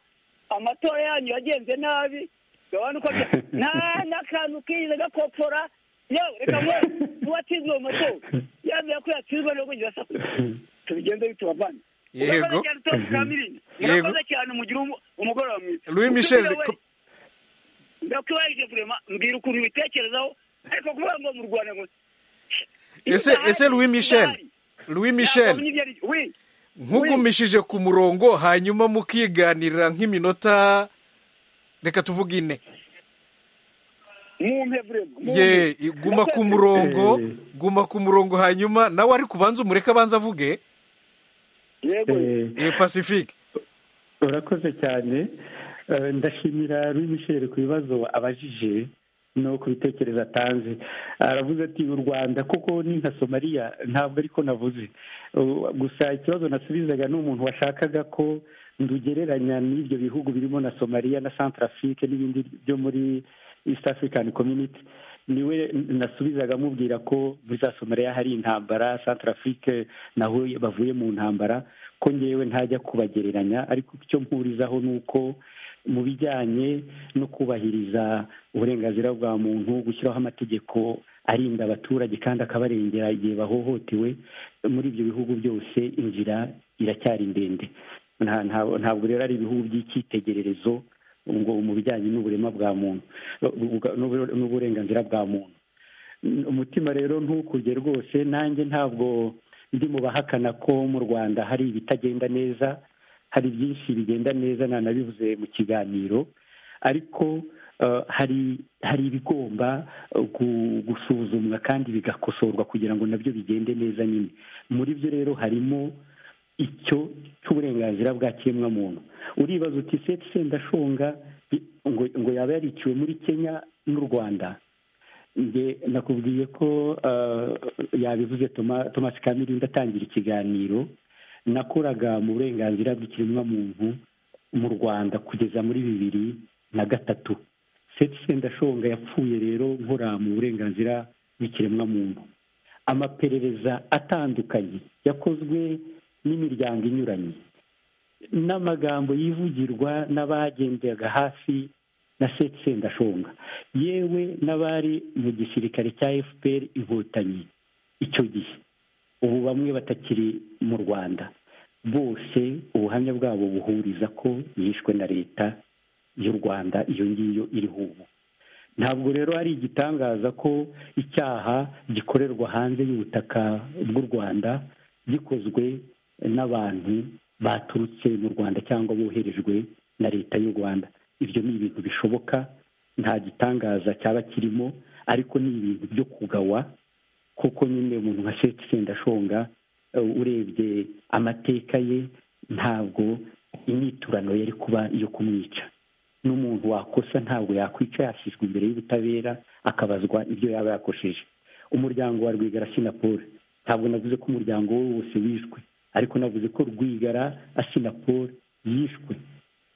amatora yanyu yagenze nabi gabana uko bya- nta n'akantu kiyize gakopfora yewe reka ngo uwatsinzwe mu matora yambwira ko yatsinzwe no kugira asakuza tubigenze bituma bane Yego. Yego. murakoze cyane mugire umu- umugoroba mwiza Louis Michel, Mutumire we, ko- ndakubajije kurema mbwira ukuntu ubitekerezaho ariko kuvuga ngo mu rwanda ngo ese ese louis michel louis michel nkugumishije ku murongo hanyuma mukiganirira nk'iminota reka tuvuge ine ye guma ku murongo Eh. guma ku murongo hanyuma nawe ariko ubanza umureke abanza avuge Eh, eh, pacifique urakoze cyane Eh, ndashimira rw'imisheri ku bibazo abajije no ku bitekerezo atanze aravuze ati u rwanda kuko ni nka somaliya ntabwo ariko navuze Uh, gusa ikibazo nasubizaga ni umuntu washakaga ko ndugereranya n'ibyo bihugu birimo na somaliya na centrafrique n'ibindi byo muri east african community niwe nasubizaga amubwira ko muri za somaliya hari intambara santarafurike naho bavuye mu ntambara ko ngewe ntajya kubagereranya ariko icyo mpurizaho ni uko mu bijyanye no kubahiriza uburenganzira bwa muntu gushyiraho amategeko arinda abaturage kandi akabarengera igihe bahohotewe muri ibyo bihugu byose inzira iracyari ndende ntabwo rero ari ibihugu by'icyitegererezo ngo mu bijyanye n'uburema bwa muntu n'uburenganzira bwa muntu umutima rero ntukuge rwose nanjye ntabwo ndi mu bahakana ko mu rwanda hari ibitagenda neza hari byinshi bigenda neza nanabivuze mu kiganiro ariko hari hari ibigomba gusuzumwa kandi bigakosorwa kugira ngo nabyo bigende neza nyine muri byo rero harimo icyo cy'uburenganzira bwa kiremwamuntu uribaza uti seti sendashonga ngo yaba yariciwe muri kenya n'u rwanda nakubwiye ko yabivuze tomasi kamirinda atangira ikiganiro nakoraga mu burenganzira bw'ikiremwamuntu mu rwanda kugeza muri bibiri na gatatu seti sendashonga yapfuye rero nkora mu burenganzira bw'ikiremwamuntu amaperereza atandukanye yakozwe n'imiryango inyuranye n'amagambo yivugirwa n'abagenderaga hafi na seti sendashonga yewe n'abari mu gisirikare cya efuperi inkotanyi icyo gihe ubu bamwe batakiri mu rwanda bose ubuhamya bwabo buhuriza ko yishwe na leta y'u rwanda iyo ngiyo iriho ubu ntabwo rero ari igitangaza ko icyaha gikorerwa hanze y'ubutaka bw'u rwanda gikozwe n'abantu baturutse mu rwanda cyangwa boherejwe na leta y'u rwanda ibyo ni ibintu bishoboka nta gitangaza cyaba kirimo ariko ni ibintu byo kugawa kuko nyine umuntu nka seti sendashonga urebye amateka ye ntabwo imyiturano yari kuba iyo kumwica n'umuntu wakosa ntabwo yakwica yashyizwe imbere y'ubutabera akabazwa ibyo yaba yakosheje umuryango wa rwigara paul ntabwo navuze ko umuryango we wose wishwe ariko navuze ko rwigara asinapol yishwe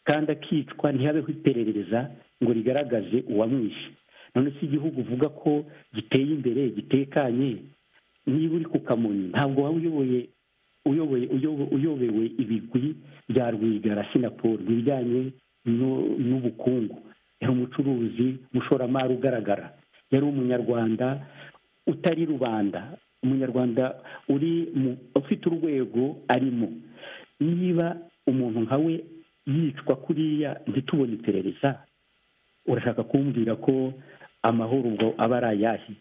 kandi akicwa ntihabeho iperereza ngo rigaragaze uwamwishe none si igihugu uvuga ko giteye imbere gitekanye niba uri ku kamonyi ntabwo waba uyoboye uyoboye uyobewe ibigwi bya rwigara asinapol mu bijyanye n'ubukungu yari umucuruzi umushoramari ugaragara yari umunyarwanda utari rubanda umunyarwanda uri ufite urwego arimo niba umuntu nkawe yicwa kuriya ntitubone iperereza urashaka kumbwira ko amahoro ubwo aba ari ayahe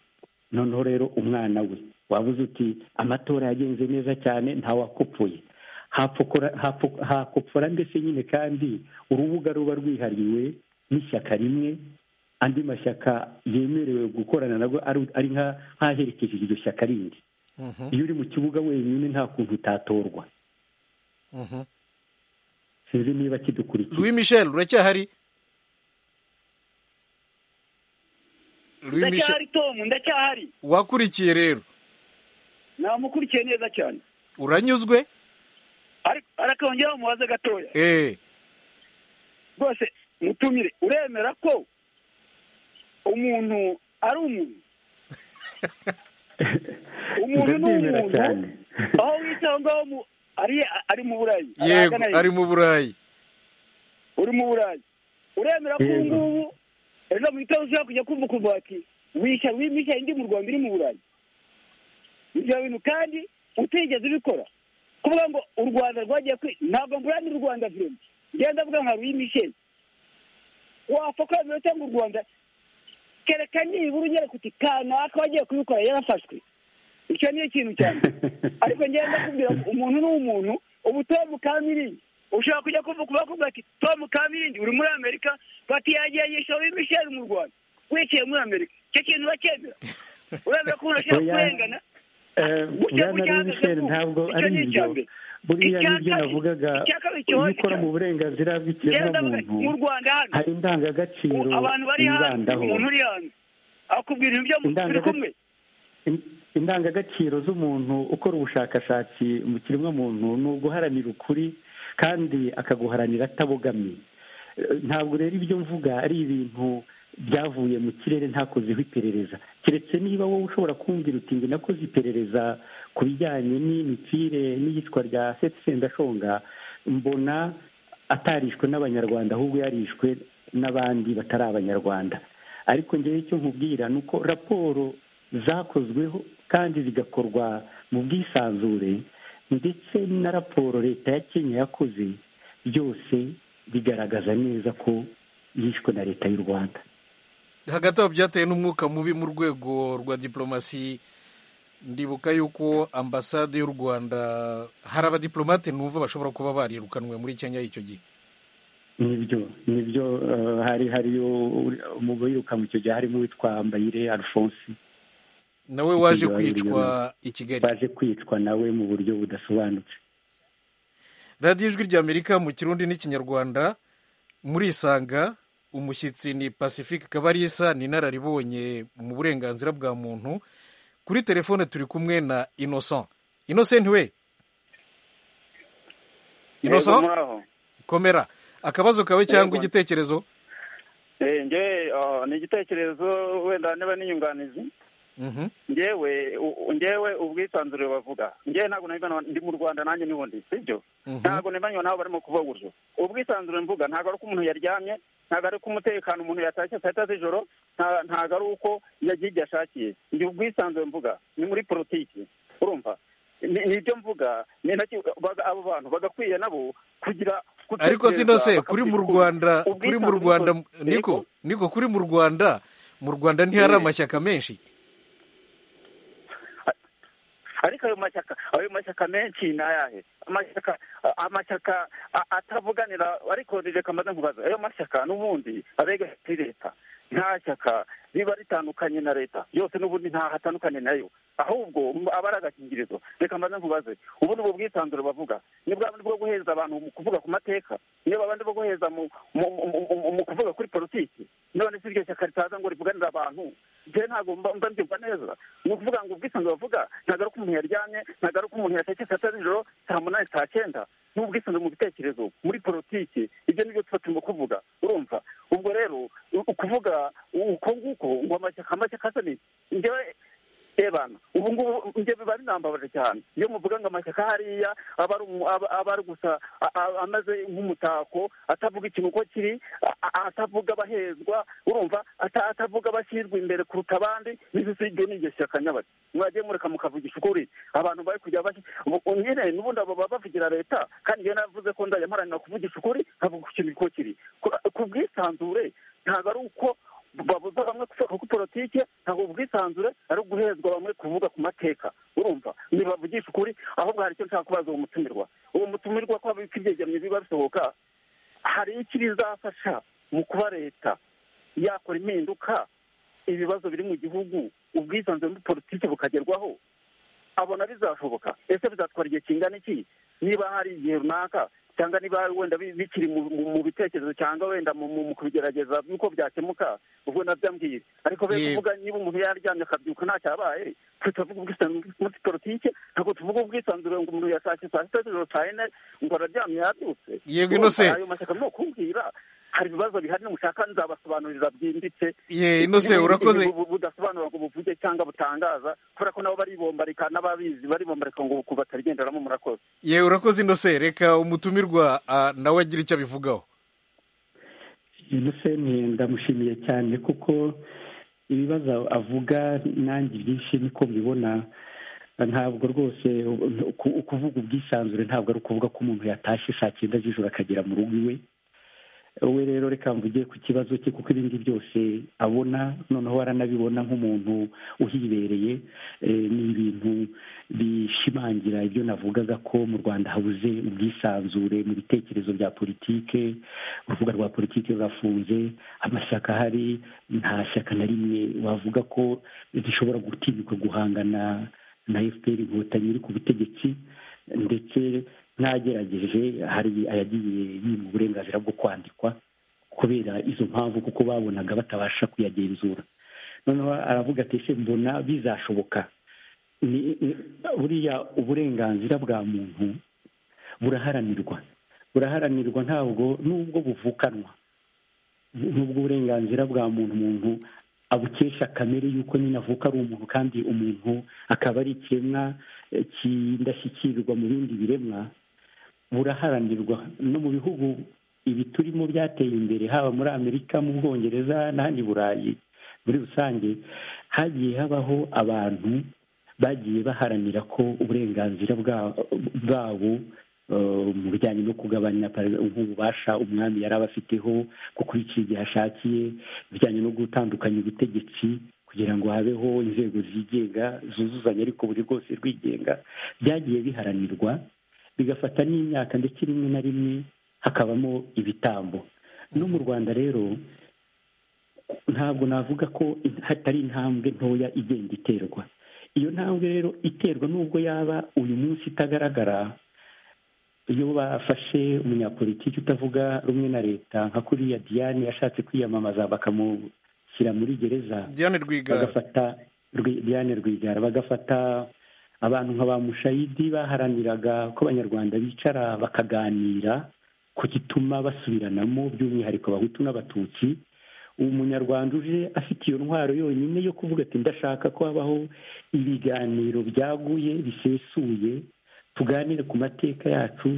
noneho rero umwana we wabuze uti amatora yagenze neza cyane ntawakopfuye hakopfora ndetse nyine kandi urubuga ruba rwihariwe n'ishyaka rimwe andi mashyaka yemerewe gukorana nabwo ari nk'aherekeje iryo shyaka rindi iyo uri mu kibuga wenyine nta kuntu utatorwa sinzi niba kidukurikira louis michel uracyahari ndacyahari tomu ndacyahari wakurikiye rero namukurikiye neza cyane uranyuzwe arakongeraho mubaze gatoya eee rwose mutumire uremera ko umuntu ari umuntu umuntu ni umuntu aho wicaye ngaho ari mu burayi yego ari mu burayi uri mu burayi uremera ko ubu ngubu ejo mu gitondo ushobora kujya kumva ukuntu bati wishyura wimishyura indi mu rwanda iri mu burayi ibyo bintu kandi utigeze ubikora kuvuga ngo u rwanda rwagiye kwi ntabwo mburanira u rwanda vurema ngenda avuga nka ruyimisheni wapfa kwemera cyangwa u rwanda kereka nibura unyereka uti kanaka wagiye kubikora yarafashwe icyo ni ikintu cyane ariko ngenda ndakubwira ngo umuntu ni umuntu ubu tomu kamirindi ushobora kujya kuvuga bakubwira ati tomu kamirindi uri muri amerika bati yagiye yishyura w'imisheri mu rwanda wicaye muri amerika icyo kintu uracyemera uremera ko umuntu ashobora kurengana ntabwo ari ibyo buriya nibyo navugaga iyo ukora mu burenganzira bw'ikiremwamuntu hari indangagaciro wibandaho indangagaciro z'umuntu ukora ubushakashatsi mu kiremwamuntu ni uguharanira ukuri kandi akaguharanira atabogamye ntabwo rero ibyo mvuga ari ibintu byavuye mu kirere ntakozeho iperereza keretse niba wowe ushobora kumbwira uti njye nakoze iperereza ku bijyanye n'imikire n'iyicwa rya seti sendashonga mbona atarishwe n'abanyarwanda ahubwo yarishwe n'abandi batari abanyarwanda ariko ngewe icyo nkubwira ni uko raporo zakozweho kandi zigakorwa mu bwisanzure ndetse na raporo leta ya kenya yakoze byose bigaragaza neza ko yishwe na leta y'u rwanda hagati aho byatewe n'umwuka mubi mu rwego rwa diporomasi ndibuka yuko ambasade y'u rwanda hari abadiporomate numva bashobora kuba barirukanwe muri kenya icyo gihe nibyo nibyo hari hariyo mu birukanwe icyo gihe harimo uwitwa mbayire alphonse nawe waje kwicwa i kigali waje kwicwa nawe mu buryo budasobanutse radiyo ijwi ry'amerika mu kirundi n'ikinyarwanda murisanga umushyitsi ni pacifique kabarisa ni inararibonye mu burenganzira bwa muntu kuri telefone turi kumwe na innocent innocent we innocent komera akabazo kawe cyangwa igitekerezo ni igitekerezo wenda niba n'inyunganizi ngewe ngewe ubwisanzure bavuga ngewe ntabwo nabibona ndi mu rwanda nanjye n'ubundi sibyo ntabwo nabibona nabo barimo kuvuga gutyo ubwisanzure mvuga ntabwo ari uko umuntu yaryamye ntabwo ari uko umutekano umuntu yatashye saa yita z'ijoro ntabwo ari uko yagiye igihe ashakiye ni ubwisanzure mvuga ni muri politiki urumva ni ibyo mvuga ni nacyo abo bantu bagakwiye nabo kugira ariko sino se kuri mu rwanda kuri mu rwanda niko niko kuri mu rwanda mu rwanda ntihari amashyaka menshi ariko ayo mashyaka ayo mashyaka menshi ni ayahe amashyaka amashyaka atavuganira ariko rireka amaze nkubaza ayo mashyaka n'ubundi abega kuri leta nta shyaka riba ritandukanye na leta yose n'ubundi ntaho atandukanye nayo ahubwo aba ari agakingirizo reka amaze nkubaze ubu ni bwisanzure bavuga ni bwa bundi bwo guheza abantu mu kuvuga ku mateka niba abandi bo guheza mu kuvuga kuri politiki none si iryo shyaka ritaza ngo rivuganire abantu njyewe ntabwo mba mbyumva neza ni ukuvuga ngo ubwisanzure bavuga ntabwo ari uko umuntu yaryamye ntabwo ari uko umuntu yatekeye saa sita z'ijoro saa munani saa cyenda ni ubwisanzure mu bitekerezo muri politiki ibyo ni byo tuba turimo kuvuga urumva ubwo rero ukuvuga uko nguko ngo amashyaka amashyaka asa njyewe ebana ubu ngubu njye biba binambabaje cyane iyo muvuga ngo amashyaka hariya aba ari gusa amaze nk'umutako atavuga ikintu uko kiri atavuga abahezwa urumva atavuga abashyirwa imbere kuruta abandi n'ibyo sibyo ni iryo shyaka nyabaki mwagiye mureka mukavugisha ukuri abantu bari kujya nyine n'ubundi abo baba bavugira leta kandi iyo navuze ko ndajya mparanira kuvugisha ukuri nkavuga ku kintu uko kiri ku bwisanzure ntabwo ari uko babuza bamwe kuri politiki ntabwo ubwisanzure ari uguhezwa bamwe kuvuga ku mateka urumva ntibavugisha ukuri ahubwo hari icyo nshaka kubaza uwo mutumirwa uwo mutumirwa ko ibyegeranyo biba bisohoka hari icyo bizafasha mu kuba leta yakora impinduka ibibazo biri mu gihugu ubwisanzure muri politiki bukagerwaho abona bizashoboka ese bizatwara igihe kingana iki niba hari igihe runaka cyangwa niba wenda bikiri mu bitekerezo cyangwa wenda mu kubigerageza yuko byakemuka ubwo nabyo mbwira ariko be kuvuga niba umuntu yaryamye akabyuka ntacyo abaye tutavuga ubwisanzure muri politiki ntabwo tuvuga ubwisanzure ngo umuntu yasake saa sita z'ijoro saa yine ngo araryamye yabyutse yego inose ayo mashyaka ni ukumbwira hari ibibazo bihari nimushaka nzabasobanurira byimbitse ye inose urakoze budasobanura ngo buvuge cyangwa butangaza kubera ko nabo baribombarika n'ababizi baribombarika ngo batarigenderamo murakoze ye urakoze inose reka umutumire nawe agira icyo abivugaho museni ndamushimiye cyane kuko ibibazo avuga nanjye byinshi niko mbibona ntabwo rwose ukuvuga ubwisanzure ntabwo ari ukuvuga ko umuntu yatashye saa cyenda z'ijoro akagera mu rugo iwe we rero reka mvuge ku kibazo cye kuko ibindi byose abona noneho aranabibona nk'umuntu uhibereye ni ibintu bishimangira ibyo navugaga ko mu rwanda habuze ubwisanzure mu bitekerezo bya politike urubuga rwa politike rurafunze amashyaka ahari nta shyaka na rimwe wavuga ko rishobora gutinyuka guhangana na efuperi inkotanyi iri ku butegetsi ndetse n'agerageje hari ayagiye yima uburenganzira bwo kwandikwa kubera izo mpamvu kuko babonaga batabasha kuyagenzura noneho aravuga ati ese mbona bizashoboka buriya uburenganzira bwa muntu buraharanirwa buraharanirwa ntabwo nubwo buvukanwa n'ubw'uburenganzira bwa muntu umuntu abukesha kamere y'uko nyine avuka ari umuntu kandi umuntu akaba ari ikiremwa kidashyikirirwa mu bindi biremwa buraharanirwa no mu bihugu ibi turimo byateye imbere haba muri amerika mu bwongereza n'ahandi burayi muri rusange hagiye habaho abantu bagiye baharanira ko uburenganzira bwabo mu bijyanye no kugabanya nk'ububasha umwami yari aba afiteho gukurikira igihe ashakiye ibijyanye no gutandukanya ubutegetsi kugira ngo habeho inzego zigenga zuzuzanya ariko buri rwose rwigenga byagiye biharanirwa bigafata n'imyaka ndetse rimwe na rimwe hakabamo ibitambo no mu rwanda rero ntabwo navuga ko hatari intambwe ntoya igenda iterwa iyo ntambwe rero iterwa n'ubwo yaba uyu munsi itagaragara iyo bafashe umunyapolitiki utavuga rumwe na leta nka kuriya diane yashatse kwiyamamaza bakamushyira muri gereza diane rwigara bagafata diane rwigara bagafata abantu nka ba mushayidi baharaniraga ko abanyarwanda bicara bakaganira ku gituma basubiranamo by'umwihariko abahutu n'abatutsi ubu munyarwanda uje afite iyo ntwaro yonyine yo kuvuga ati ndashaka ko habaho ibiganiro byaguye bisesuye tuganire ku mateka yacu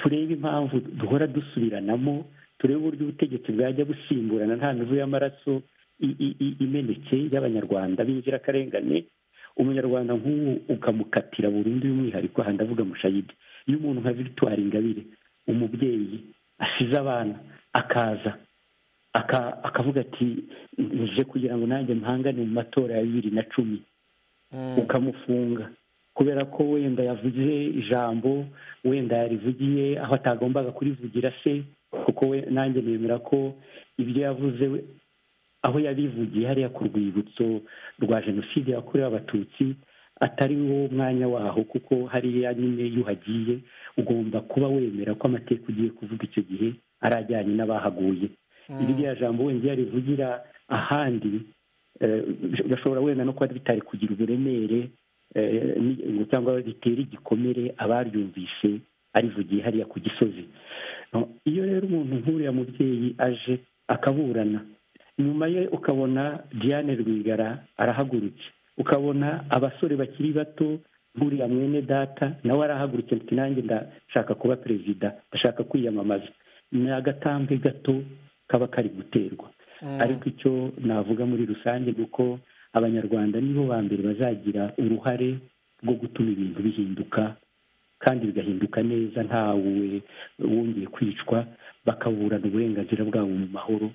turebe impamvu duhora dusubiranamo turebe uburyo ubutegetsi bwajya busimburana nta mivu y'amaraso imeneke y'abanyarwanda b'inzirakarengane umunyarwanda nk'ubu ukamukatira burundu y'umwihariko aha ndavuga mushayidi iyo umuntu nka victoire ingabire umubyeyi asize abana akaza akavuga ati nje kugira ngo nanjye mpangane mu matora ya bibiri na cumi ukamufunga kubera ko wenda yavuze ijambo wenda yarivugiye aho atagombaga kurivugira se kuko we nanjye nemera ko ibyo yavuze aho yabivugiye hariya ku rwibutso rwa jenoside yakorewe abatutsi atari wo mwanya waho kuko hariya nyine iyo uhagiye ugomba kuba wemera ko amateka ugiye kuvuga icyo gihe ari ajyanye n'abahaguye iryo jambo wenda iyo yarivugira ahandi gashobora wenda no kuba bitari kugira uburemere cyangwa ritera igikomere abaryumvise arivugiye hariya ku gisozi iyo rero umuntu nk'uriya mubyeyi aje akaburana nyuma ye ukabona diane rwigara arahagurutse ukabona abasore bakiri bato nk'uriya mwene data nawe arahagurutse ati nanjye ndashaka kuba perezida ndashaka kwiyamamaza ni agatambwe gato kaba kari guterwa ariko icyo navuga muri rusange ni uko abanyarwanda nibo ba mbere bazagira uruhare rwo gutuma ibintu bihinduka kandi bigahinduka neza ntawe wongeye kwicwa bakaburana uburenganzira bwabo mu mahoro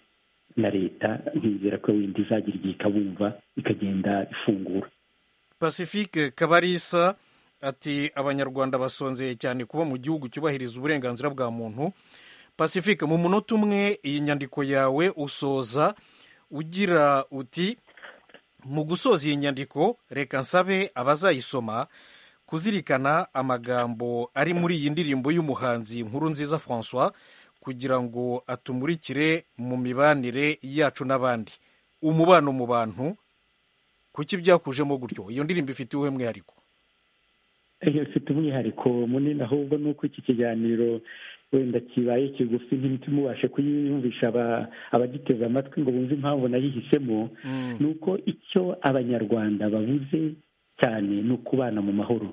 na leta nkizera ko wenda izagira igihe ikabumva ikagenda ifungura pacifique kabarisa ati abanyarwanda basonzeye cyane kuba mu gihugu cyubahiriza uburenganzira bwa muntu pacifique mu munota umwe iyi nyandiko yawe usoza ugira uti mu gusoza iyi nyandiko reka nsabe abazayisoma kuzirikana amagambo ari muri iyi ndirimbo y'umuhanzi nkuru nziza francois kugira ngo atumurikire mu mibanire yacu n'abandi umubano mu bantu kuki byakujemo gutyo iyo ndirimbo ifite uwuhe mwihariko ifite umwihariko munini ahubwo ni uko iki kiganiro wenda kibaye kigufi ntimubashe kuyiyumvisha abagiteze amatwi ngo bumve impamvu nayihisemo ni uko icyo abanyarwanda babuze cyane ni ukubana mu mahoro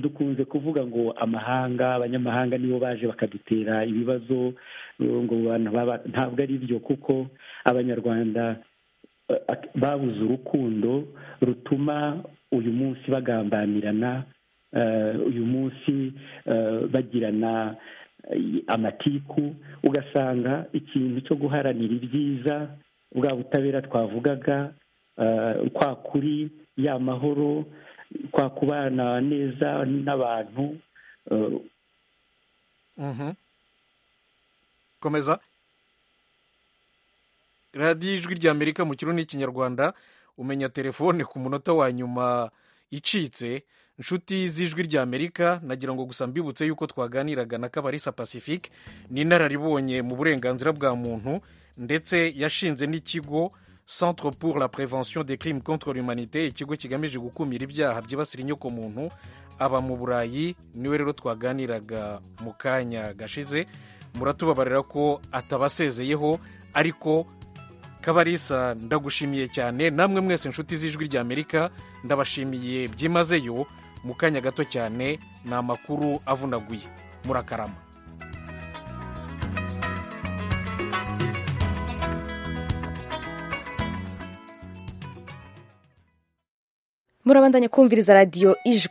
dukunze kuvuga ngo amahanga abanyamahanga nibo baje bakadutera ibibazo ngo ntabwo ari byo kuko abanyarwanda babuze urukundo rutuma uyu munsi bagambanirana uyu munsi bagirana amatiku ugasanga ikintu cyo guharanira ibyiza bwa butabera twavugaga kwa kuri ya mahoro kwa kubana neza n'abantu komeza radiyo ijwi ry'amerika mu kirundi n'ikinyarwanda umenya telefone ku munota wa nyuma icitse inshuti z'ijwi ry'amerika nagira ngo gusa mbibutse yuko twaganiraga na kabarisa pacifique ni inararibonye mu burenganzira bwa muntu ndetse yashinze n'ikigo centre pour la prévention des crimes contre l'humanité ikigo kigamije gukumira ibyaha byibasira inyokomuntu aba mu burayi niwe rero twaganiraga mu kanya gashize muratubabarira ko atabasezeyeho ariko kabarisa ndagushimiye cyane namwe mwese inshuti z'ijwi ry'amerika ndabashimiye byimazeyo mu kanya gato cyane ni amakuru avunaguye murakarama murabandanya kumviriza radiyo ijwi